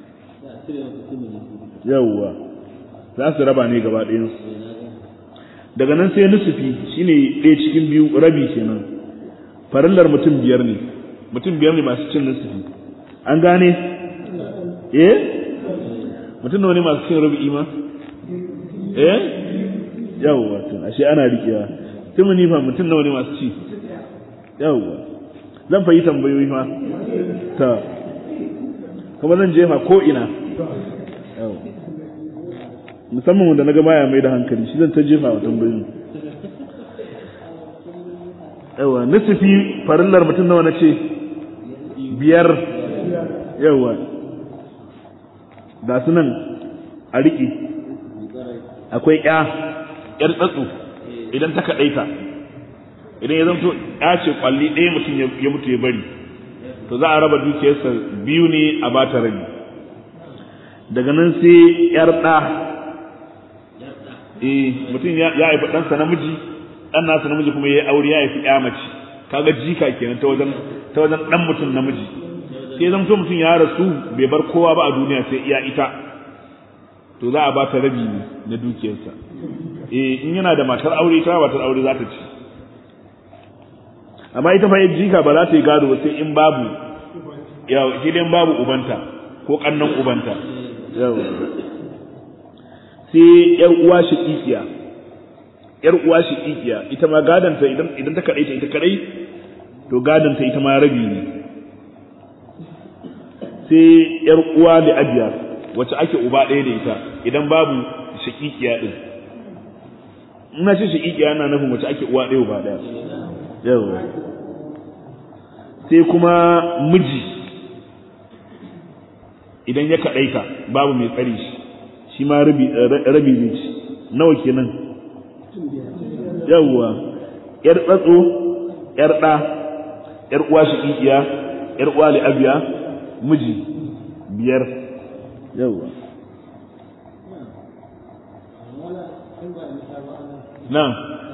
yawwa za su raba ne gaba ɗayansu daga nan sai nusufi shine ɗaya cikin biyu rabi kenan farillar mutum biyar ne mutum biyar ne masu cin nusufi an gane eh mutum nawa ne masu cin rabi'i ma eh yawwa to ashe ana rikewa tumuni fa mutum nawa ne masu ci yawwa zan fa yi tambayoyi fa ta kuma zan jefa ko ina yawwa musamman wanda naga baya mai da hankali shi zan ta jefa wa tambayoyi yawwa nisifi farillar mutum nawa na ce biyar yawwa ga su nan a riƙe akwai ƴa ƴar tsatsu idan ta kaɗaita idan ya zanto ya ce kwalli ɗaya mutum ya mutu ya bari to za a raba dukiyarsa biyu ne a bata rabi daga nan sai ƴar ɗa eh mutum ya haifi ɗansa namiji ɗan nasa namiji kuma ya yi aure ya haifi ƴa mace kaga jika kenan ta wajen ta wajen ɗan mutum namiji sai zanto mutum ya rasu bai bar kowa ba a duniya sai iya ita to za a ba ta rabi ne na dukiyarsa eh in yana da matar aure ita matar aure za ta ci amma ita fa jika ba za ta yi gado ba sai in babu ya shi dai babu ubanta ko kannan ubanta yau sai yar uwa shaqiqiya yar uwa shaqiqiya ita ma gadanta idan idan ta kadai ta ita kadai to gadanta ita ma rabi ne sai yar uwa da abiya wacce ake uba ɗaya da ita idan babu shaqiqiya din ina ce shaqiqiya yana nufin wacce ake uwa ɗaya uba ɗaya yawa sai kuma miji idan ya kaɗaita babu mai tsari shi shi ma rabi zai ci nawa kenan yawwa yar tsatso yar ɗa yar uwa shaƙiƙiya yar uwa li'abiya miji biyar yawwa na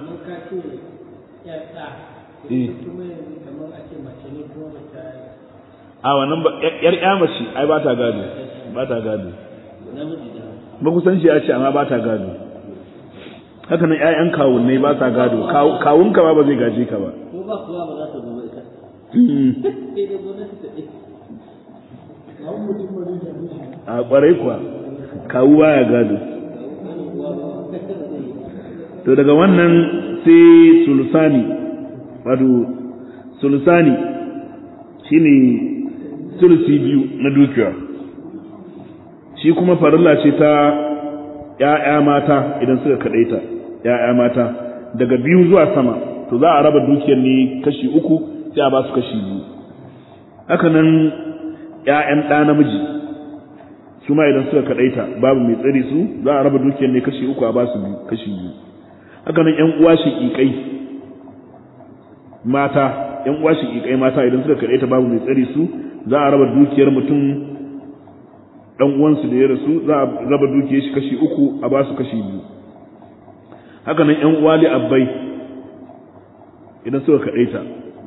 a wannan ba yar ya mace ai ba ta gado ba ta gado ba ku san shi ya ce amma ba ta gado haka nan ƴaƴan kawunnai ba sa gado kawunka ba ba zai gaje ka ba ko ba kuwa ba za ta zo ba ita sai dai gwamnati ta ɗaya a kwarai kuwa kawu baya gado to daga wannan sai sulusani wato sulusani shine sulusi biyu na dukiya shi kuma farilla ce ta ‘ya'ya mata idan suka kaɗaita ‘ya'ya mata daga biyu zuwa sama to za a raba dukiyar ne kashi uku sai a ba su kashi biyu haka nan ‘ya'yan ɗa namiji su ma idan suka kaɗaita babu mai tsari su za a raba dukiyar ne kashi uku a ba su kashi biyu haka nan ‘yan uwa shiƙiƙai mata ‘yan uwa shiƙiƙai mata idan suka kaɗaita babu mai tsari su za a raba dukiyar mutum dan uwansu da ya rasu za a raba dukiyar shi kashi uku a ba su kashi biyu haka nan ƴan uwa abbai idan suka kaɗaita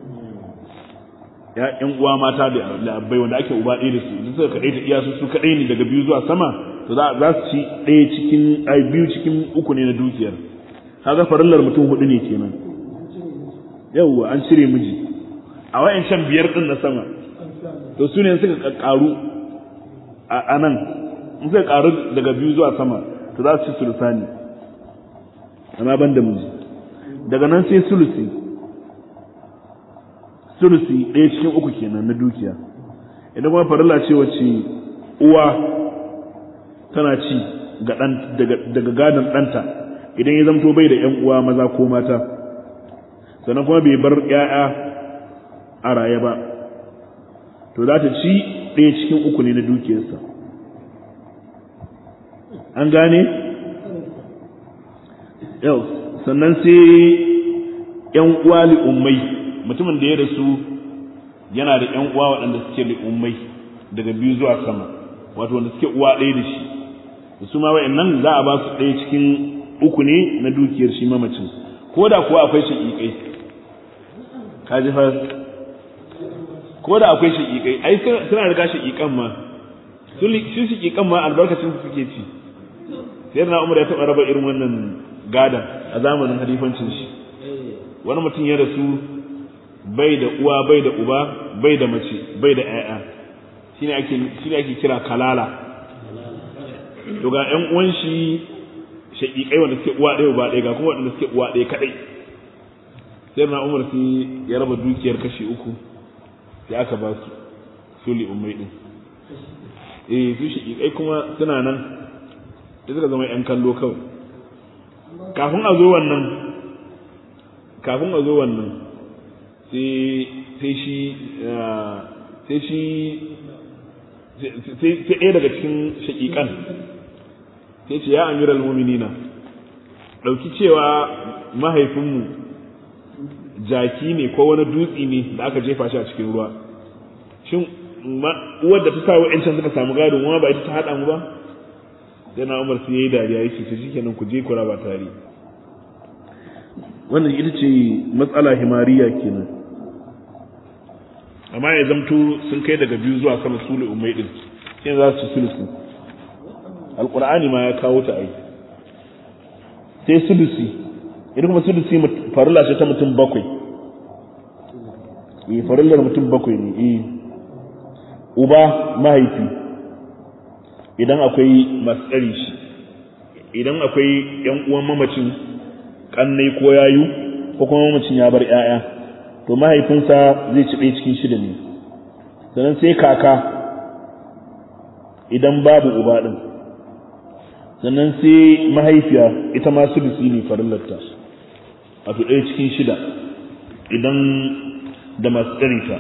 ya ƴan uwa mata da abbai wanda ake uba ɗaya da su idan suka kaɗaita iya su su kaɗai ne daga biyu zuwa sama to za su ci ɗaya cikin ai biyu cikin uku ne na dukiyar kaga farillar mutum hudu ne kenan yawwa an cire miji a wayancan biyar din na sama to su ne suka ƙaru a nan in suka karu daga biyu zuwa sama to za su ci sulusani amma ban da miji daga nan sai sulusi sulusi ɗaya cikin uku kenan na dukiya idan kuma farilla ce wacce uwa tana ci daga gadon ɗanta idan ya zamto bai da ‘yan uwa maza ko mata sannan kuma bai bar ‘ya'ya a raye ba to za ta ci ɗaya cikin uku ne na dukiyarsa an gane yau sannan sai ‘yan uwa li'ummai mutumin da ya rasu yana da ‘yan uwa waɗanda suke li'ummai daga biyu zuwa sama wato wanda suke uwa ɗaya da shi da su ma nan za a ba su ɗaya cikin uku ne na dukiyar shi mamacin ko da kuwa akwai shaƙiƙai ka ji fa ko da akwai shaƙiƙai ai suna riga shaƙiƙan ma su shaƙiƙan ma albarkacin su suke ci sai na umar ya taɓa raba irin wannan gadan a zamanin halifancin shi wani mutum ya rasu bai da uwa bai da uba bai da mace bai da ƴaƴa shine ake shine ake kira kalala to ga ƴan uwan shi shaƙiƙai wanda suke uwa ɗaya uba ɗaya ga kuma wanda suke uwa ɗaya kaɗai sai na umar sai ya raba dukiyar kashi uku sai aka ba su suli ummai din eh su shaƙiƙai kuma suna nan da suka zama ƴan kallo kawai kafin a zo wannan kafin a zo wannan sai shi sai shi sai ɗaya daga cikin shaƙiƙan sai ce ya amiral muminina ɗauki cewa mahaifinmu jaki ne ko wani dutsi ne da aka jefa shi a cikin ruwa shin uwar da ta sa wa'yancan suka samu gado ma ba ita ta haɗa mu ba sai na umar sai ya yi dariya ya ce shi kenan ku je ku raba tare wannan ita ce matsala himariya kenan amma ya zamto sun kai daga biyu zuwa sama sulu umai din sai za su sulusu alqur'ani ma ya kawo ta ai sai sulusi idan kuma sulusi farilla ce ta mutum bakwai eh farillar mutum bakwai ne eh uba mahaifi idan akwai masu tsari shi idan akwai yan uwan mamacin kannai ko yayu ko kuma mamacin ya bar 'ya'ya to mahaifinsa zai ci ɗaya cikin shida ne sannan sai kaka idan babu uba ɗin sannan sai mahaifiya ita ma sudusi ne farillarta wato ɗaya cikin shida idan da masu tsarinta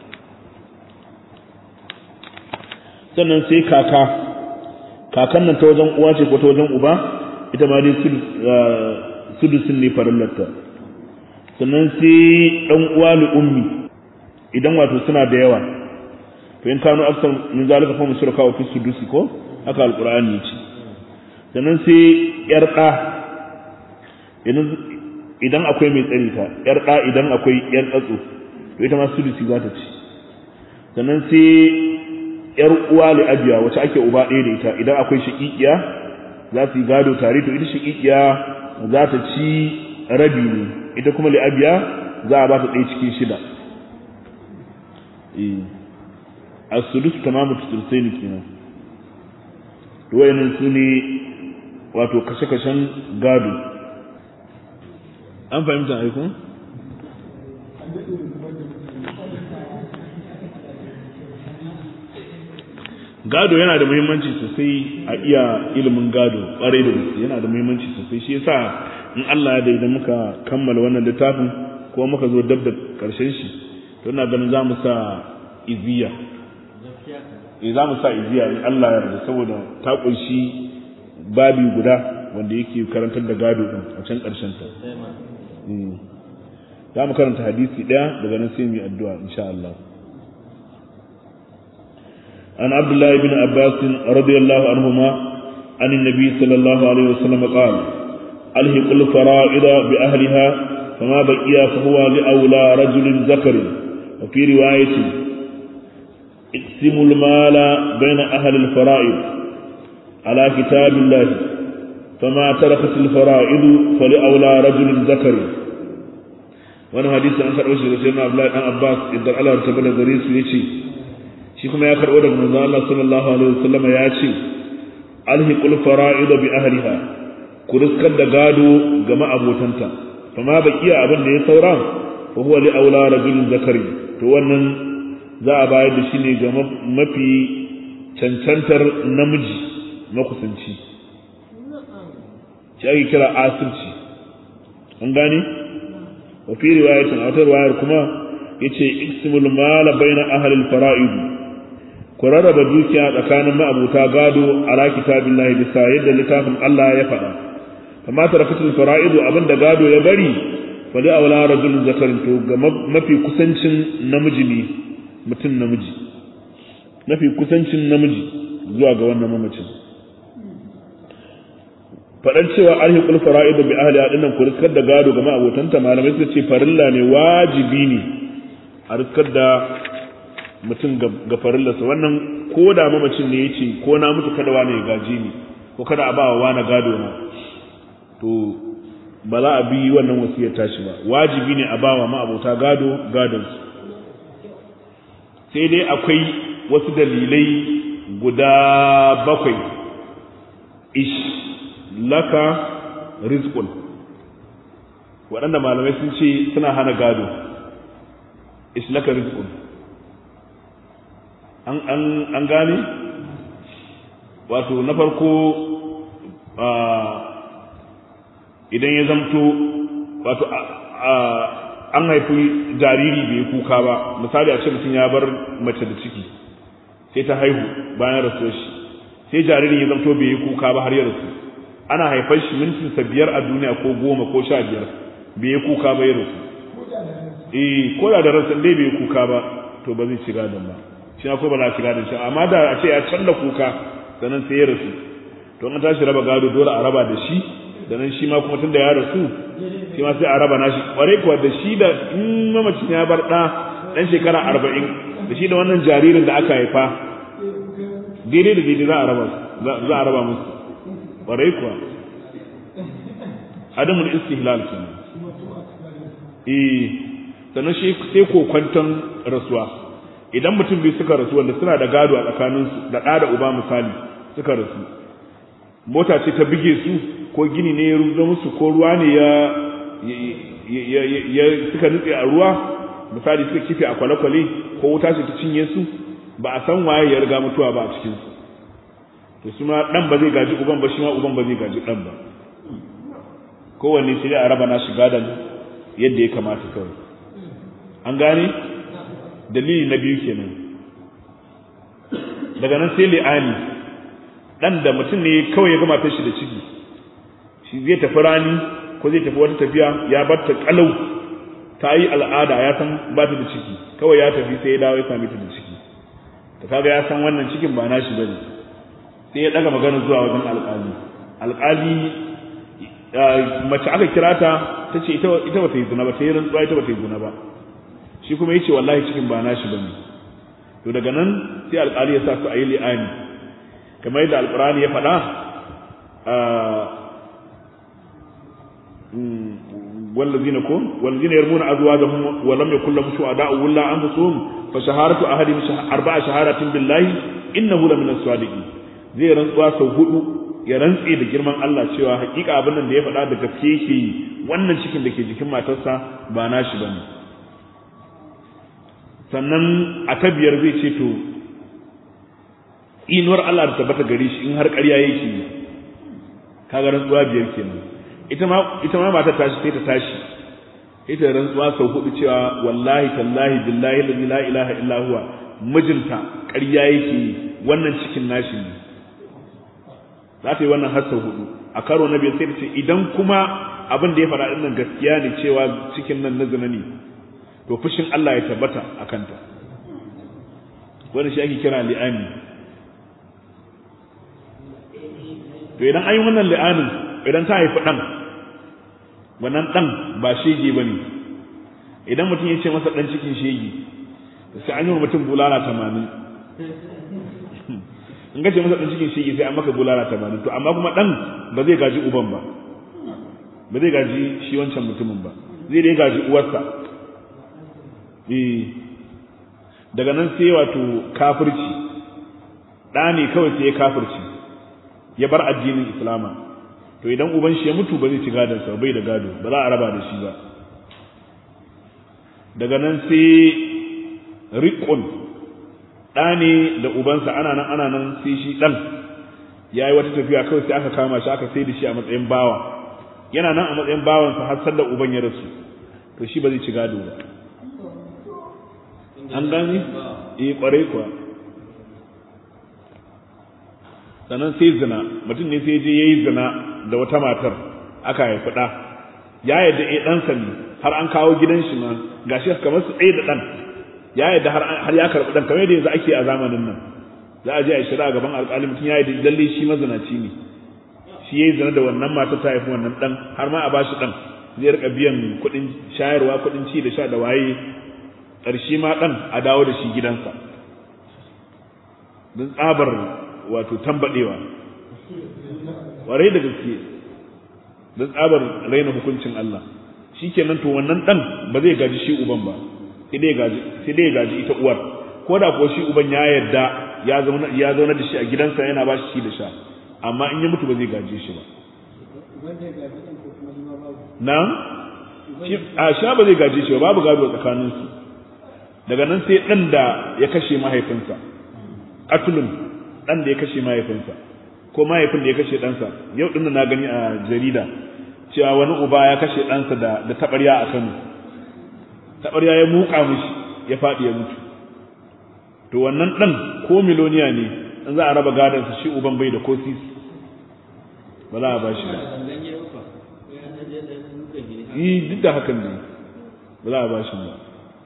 sannan sai kaka kakan nan ta wajen uwa ce ko ta wajen uba ita ma dai sudusin ne farillarta sannan sai ɗan uwa li ummi idan wato suna da yawa to in kanu aksar min zalika fa mushrika wa fi sudusi ko haka alqur'ani yace sannan sai yar da idan idan akwai mai tsari ta yar da idan akwai yar tsatso to ita ma sudusi za ta ci sannan sai yar uwa li abiya wacce ake uba ɗaya da ita idan akwai shaqiqiya za su yi gado tare to ita shaqiqiya za ta ci rabi ne ita kuma li'abiya za a ba ta ɗaya cikin shida a sudus tamamu tutursai ne kenan wayannan su ne wato kashe-kashen gado an fahimta aikun? gado yana da muhimmanci sosai a iya ilimin gado ƙwarai da gaske yana da muhimmanci sosai shi yasa in Allah ya da idan muka kammala wannan littafin ko muka zo dab da karshen shi to ina ganin za mu sa iziya eh za mu sa iziya in Allah ya yarda saboda ta kunshi babi guda wanda yake karantar da gado din a can karshen ta za mu karanta hadisi daya daga nan sai mu yi addu'a insha Allah عن عبد الله بن عباس رضي الله عنهما عن النبي صلى الله عليه وسلم قال ألهق الفرائض بأهلها فما بقي فهو لأولى رجل ذكر وفي رواية اقسموا المال بين أهل الفرائض على كتاب الله فما تركت الفرائض فلأولى رجل ذكر wani hadisi an karɓo shi da sayyidina Abdullahi dan Abbas idan Allah ya tabbata gare su yace shi kuma ya karɓo daga manzon Allah sallallahu alaihi wasallam ya ce alhiqul fara'id bi ahliha ku riskar da gado ga ma'abotanta fa ma baqiya abin da ya saura fa huwa li aula rajulin zakari to wannan za a bayar da shi ne ga mafi cancantar namiji makusanci shi ake kira asirci an gane wa fi riwayatin a wata riwayar kuma yace iksimul mala baina ahli al-fara'id ku rarraba dukiya tsakanin ma'abuta gado ala kitabillahi bisa yadda littafin Allah ya faɗa amma tarakatul fara'idu abinda gado ya bari fa da awla rajulun zakarin to ga mafi kusancin namiji ne mutum namiji mafi kusancin namiji zuwa ga wannan mamacin faɗan cewa alhiqul fara'idu bi ahli adinnan ku riskar da gado ga ma'abotanta malamai suka ce farilla ne wajibi ne a riskar da mutum ga farillarsa wannan ko da mamacin ne ya ce ko na mutu kada wani ya gaji ni ko kada a ba wa wani gado na to ba za a bi wannan wasiyar tashi ba wajibi ne a ba wa ma'abota gado gadonsu sai dai akwai wasu dalilai guda bakwai ish laka rizqun waɗanda malamai sun ce suna hana gado ish laka rizqun an gane wato na farko idan ya zamto wato an haifi jariri bai kuka ba misali a ce mutum ya bar mace da ciki sai ta haihu bayan rasuwar shi sai jaririn ya zamto bai yi kuka ba har ya rasu ana haifar shi mintinsa biyar a duniya ko goma ko sha biyar bai yi kuka ba ya rasu eh ko da da ransa dai bai yi kuka ba to ba zai ci gadon ba shi na ko ba za ci gadon shi amma da a ce ya canza kuka sannan sai ya rasu to an tashi raba gado dole a raba da shi da nan shi ma kuma tun da ya rasu shi ma sai a raba nashi kware kuwa da shi da in mamacin ya bar ɗa ɗan shekara arba'in da shi da wannan jaririn da aka haifa daidai da daidai za a raba za a raba musu kware kuwa adamul istihlal kenan eh sannan shi sai kokwanton rasuwa idan mutum biyu suka rasu wanda suna da gado a tsakaninsu da ɗa da uba misali suka rasu mota ce ta bige su ko gini ne ya rubuta musu ko ruwa ne ya ya suka nutse a ruwa misali suka kife a kwale-kwale ko wuta ce ta cinye su ba a san waye ya riga mutuwa ba a cikin su to su ma dan ba zai gaji uban ba shi ma uban ba zai gaji dan ba kowanne sai a raba nashi gadan yadda ya kamata kawai an gane dalili na biyu kenan daga nan sai li'ani dan da mutum ne kawai ya gama ta shi da ciki shi zai tafi rani ko zai tafi wata tafiya ya bar ta kalau ta yi al'ada ya san ba ta da ciki kawai ya tafi sai ya dawo ya same ta da ciki ta kaga ya san wannan cikin ba nashi bane sai ya daga magana zuwa wajen alƙali alƙali mace aka kira ta ta ce ita ita bata yi zina ba ta yi rantsuwa ita bata yi zina ba shi kuma yace wallahi cikin ba nashi bane to daga nan sai alƙali ya sa su a yi li'ani kamar yadda alƙur'ani ya faɗa والذين كون والذين يرمون أزواجهم ولم يكن لهم شهداء ولا أنفسهم فشهادة أحدهم أربع شهادات بالله إنه لمن الصادقين zai rantsuwa sau hudu ya rantse da girman Allah cewa hakika abin nan da ya faɗa da gaske yake yi wannan cikin da ke jikin matarsa ba nashi bane sannan a ta biyar zai ce to inuwar Allah da tabbata gare shi in har ƙarya yake yi kaga rantsuwa biyar kenan ita ma ita ma matar tashi sai ta tashi ita rantsuwa sau hudu cewa wallahi tallahi billahi la ilaha illa huwa mijinta ƙarya yake yi wannan cikin nashi ne za ta yi wannan har sau hudu a karo na biyar sai ta ce idan kuma abin da ya faɗa ɗin nan gaskiya ne cewa cikin nan na zina ne to fushin Allah ya tabbata a kanta wanda shi ake kira li'ani to idan an yi wannan li'anin idan ta haifi ɗan wannan ɗan ba shege ba ne idan mutum ya ce masa ɗan cikin shege sai an yi wa mutum bulala tamanin in ka ce masa ɗan cikin shege sai an maka bulala tamanin to amma kuma ɗan ba zai gaji uban ba ba zai gaji shi wancan mutumin ba zai dai gaji uwarsa daga nan sai wato kafirci ɗa ne kawai sai ya kafirci ya bar addinin islama to idan uban shi ya mutu ba zai ci gadonsa bai da gado ba za a raba da shi ba daga nan sai riƙon ɗa ne da ubansa ana nan ana nan sai shi ɗan ya yi wata tafiya kawai sai aka kama shi aka sai da shi a matsayin bawa yana nan a matsayin bawansa har sallar uban ya rasu to shi ba zai ci gado ba an gani eh kwarai kuwa sannan sai zina mutum ne sai je yayi zina da wata matar aka haifi ɗa ya yadda eh ɗansa ne har an kawo gidan shi ma gashi kamar su ɗaya da ɗan ya yadda har ya karɓi ɗan kamar yadda yanzu ake a zamanin nan za a je a yi shari'a gaban alƙali mutum ya yadda lalle shi mazinaci ne shi yayi zina da wannan matar ta haifi wannan ɗan har ma a bashi ɗan zai rika biyan kuɗin shayarwa kuɗin ci da sha da waye ƙarshe ma ɗan a dawo da shi gidansa don tsabar wato tambaɗewa ƙwarai da gaske don tsabar raina hukuncin Allah shi kenan to wannan ɗan ba zai gaji shi uban ba sai dai ya gaji ita uwar ko da kuwa shi uban ya yarda ya zauna da shi a gidansa yana ba shi da sha amma in ya mutu ba zai gaje shi ba na a sha ba zai gaje shi ba babu gado tsakaninsu daga nan sai ɗan da ya kashe mahaifinsa atulun ɗan da ya kashe mahaifinsa ko mahaifin da ya kashe ɗansa yau ɗin na gani a jarida cewa wani uba ya kashe ɗansa da da taɓarya a kano taɓarya ya muka mishi ya faɗi ya mutu to wannan ɗan ko miloniya ne in za a raba gadonsa shi uban bai da ko sisi ba za a ba shi ba yi duk da hakan ne ba za a ba shi ba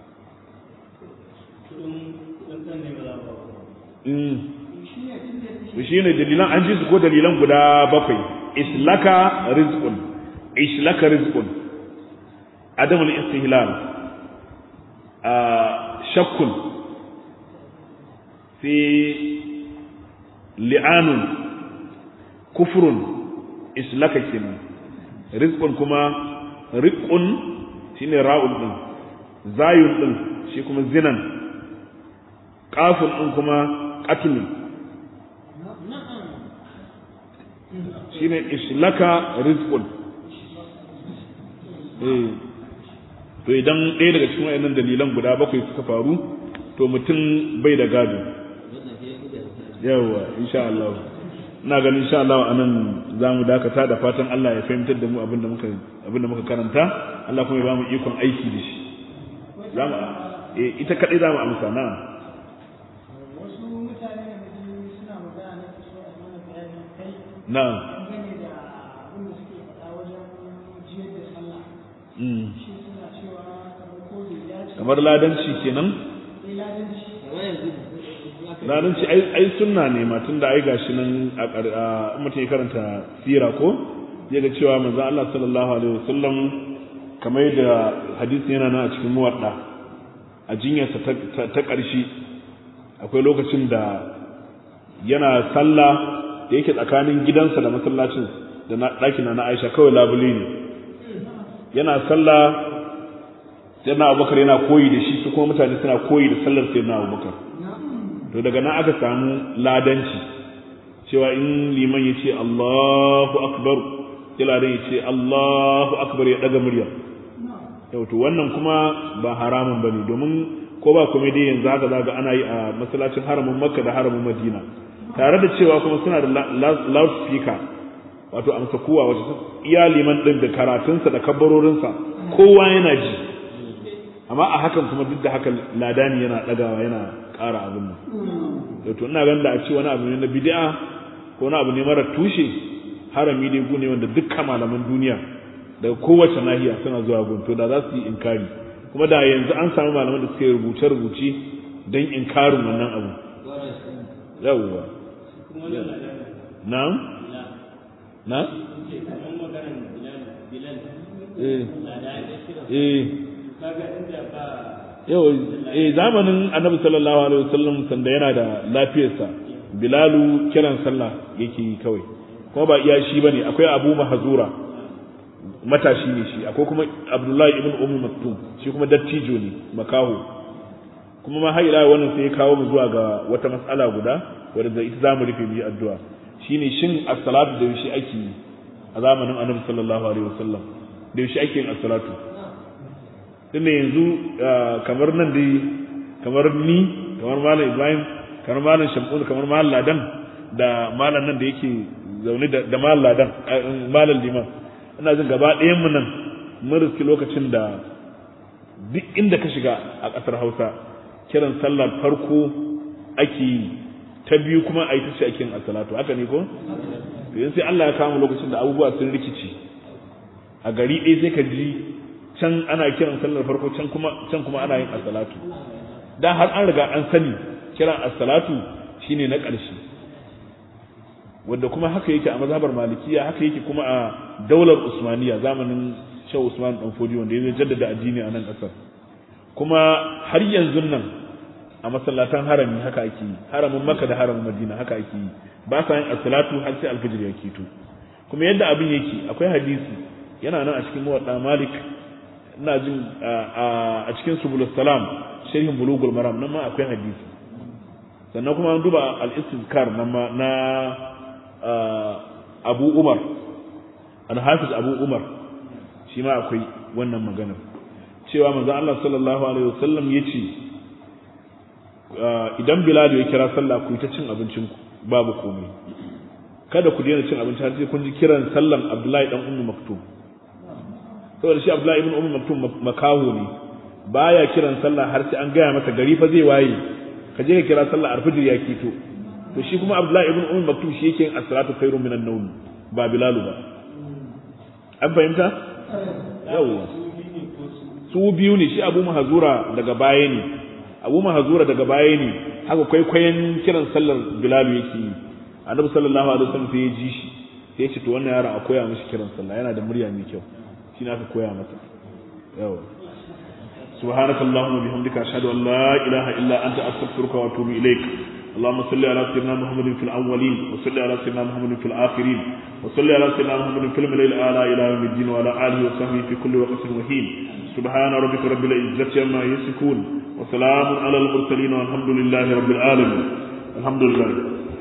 shi ne dalilan an ji su ko dalilan guda bakwai islaka rizqun islaka rizqun adamul istihlal a shakkun fi li'anun kufrun islaka kenan rizqun kuma riqun shine ra'ul din zayun din shi kuma zinan kafin din kuma qatlun shine islaka rizqun eh to idan ɗaya daga cikin wayannan dalilan guda bakwai suka faru to mutum bai da gado yawa insha Allah ina ganin insha Allah anan zamu dakata da fatan Allah ya fahimtar da mu abinda muka abinda muka karanta Allah kuma ya bamu ikon aiki da shi zamu eh ita kadai zamu amsa na na kamar ladanci kenan ladanci ai sunna ne ma tunda ai gashi nan a mutum ya karanta sira ko zai ga cewa manzo Allah sallallahu alaihi wasallam kamar yadda hadisi yana nan a cikin muwadda a jinyarsa ta ƙarshe akwai lokacin da yana sallah da yake tsakanin gidansa da masallacin da ɗakina na Aisha kawai labule ne yana sallah sayyidina abubakar yana koyi da shi su kuma mutane suna koyi da sallar sayyidina abubakar to daga nan aka samu ladanci cewa in liman ya ce Allahu akbar sai ladan ya ce Allahu akbar ya daga murya yau to wannan kuma ba haramun bane domin ko ba kuma dai yanzu haka zaga ana yi a masallacin haramin Makka da haramin Madina tare da cewa kuma suna da loudspeaker wato amsa kowa wace iya liman din da karatunsa da kabbarorinsa kowa yana ji amma a hakan kuma duk da haka ladani yana dagawa yana ƙara abin nan to ina ganin da a ce wani abu ne na bid'a ko wani abu ne mara tushe harami ne gune wanda dukkan malaman duniya daga kowace nahiya suna zuwa gunto da za su yi inkari kuma da yanzu an samu malaman da suka yi rubuce rubuce don inkarin wannan abu yawwa na na eh eh yau eh zamanin annabi sallallahu alaihi wasallam sanda yana da lafiyarsa bilalu kiran sallah yake yi kawai kuma ba iya shi bane akwai abu mahzura matashi ne shi akwai kuma abdullahi ibn ummu maktum shi kuma dattijo ne makaho kuma ma har ila wannan sai ya kawo mu zuwa ga wata mas'ala guda wadda da ita zamu rufe mu yi addu'a shine shin as-salatu da yaushe ake yi a zamanin annabi sallallahu alaihi wasallam da yaushe ake yin as-salatu tunda yanzu kamar nan dai kamar ni kamar malam ibrahim kamar malam shamun kamar malam ladan da malam nan da yake zaune da malam ladan malam liman ina jin gaba ɗayan mu nan mun riski lokacin da duk inda ka shiga a ƙasar hausa kiran sallar farko ake yi ta biyu kuma a yi ta ce ake yin asalatu haka ne ko yanzu sai Allah ya kama lokacin da abubuwa sun rikici a gari ɗaya sai ka ji can ana kiran sallar farko can kuma can kuma ana yin as-salatu dan har an riga an sani kiran as-salatu shine na ƙarshe wanda kuma haka yake a mazhabar malikiya haka yake kuma a daular usmaniya zamanin Shehu Usman dan Fodi wanda ya jaddada addini a nan ƙasar kuma har yanzu nan a masallatan harami haka ake yi haramin Makka da haramin Madina haka ake yi ba sa yin as-salatu har sai alfijir ya keto kuma yadda abin yake akwai hadisi yana nan a cikin muwadda Malik ina jin a cikin subulus salam sharhin bulugul maram nan ma akwai hadisi sannan kuma an duba al-istizkar nan ma na Abu Umar al-Hafiz Abu Umar shi ma akwai wannan maganar cewa manzo Allah sallallahu alaihi wasallam yace idan Bilal ya kira sallah ku ta cin abincin ku babu komai kada ku daina cin abinci har sai kun ji kiran sallan Abdullahi dan Ummu Maktum saboda shi Abdullahi ibn Ummu Maktum makaho ne baya kiran sallah har sai an gaya masa gari fa zai waye ka je ka kira sallah alfajir ya kito to shi kuma Abdullahi ibn Ummu Maktum shi yake yin as-salatu khairun minan nawm ba Bilal ba an fahimta yawa su biyu ne shi Abu Mahzura daga baya ne Abu Mahzura daga baya ne haka kwaikwayon kiran sallar Bilal yake yi Annabi sallallahu alaihi wasallam sai ya ji shi sai ya ce to wannan yaron a koya mishi kiran sallah yana da murya mai kyau shine aka koya masa yawa سبحانك اللهم وبحمدك أشهد أن لا إله إلا أنت أستغفرك وأتوب إليك اللهم صل على سيدنا محمد في الأولين وصل على سيدنا محمد في الآخرين وصل على سيدنا محمد في الملل الأعلى إلى يوم الدين وعلى آله وصحبه في كل وقت وحين سبحان ربك رب العزة عما يصفون وسلام على المرسلين والحمد لله رب العالمين الحمد لله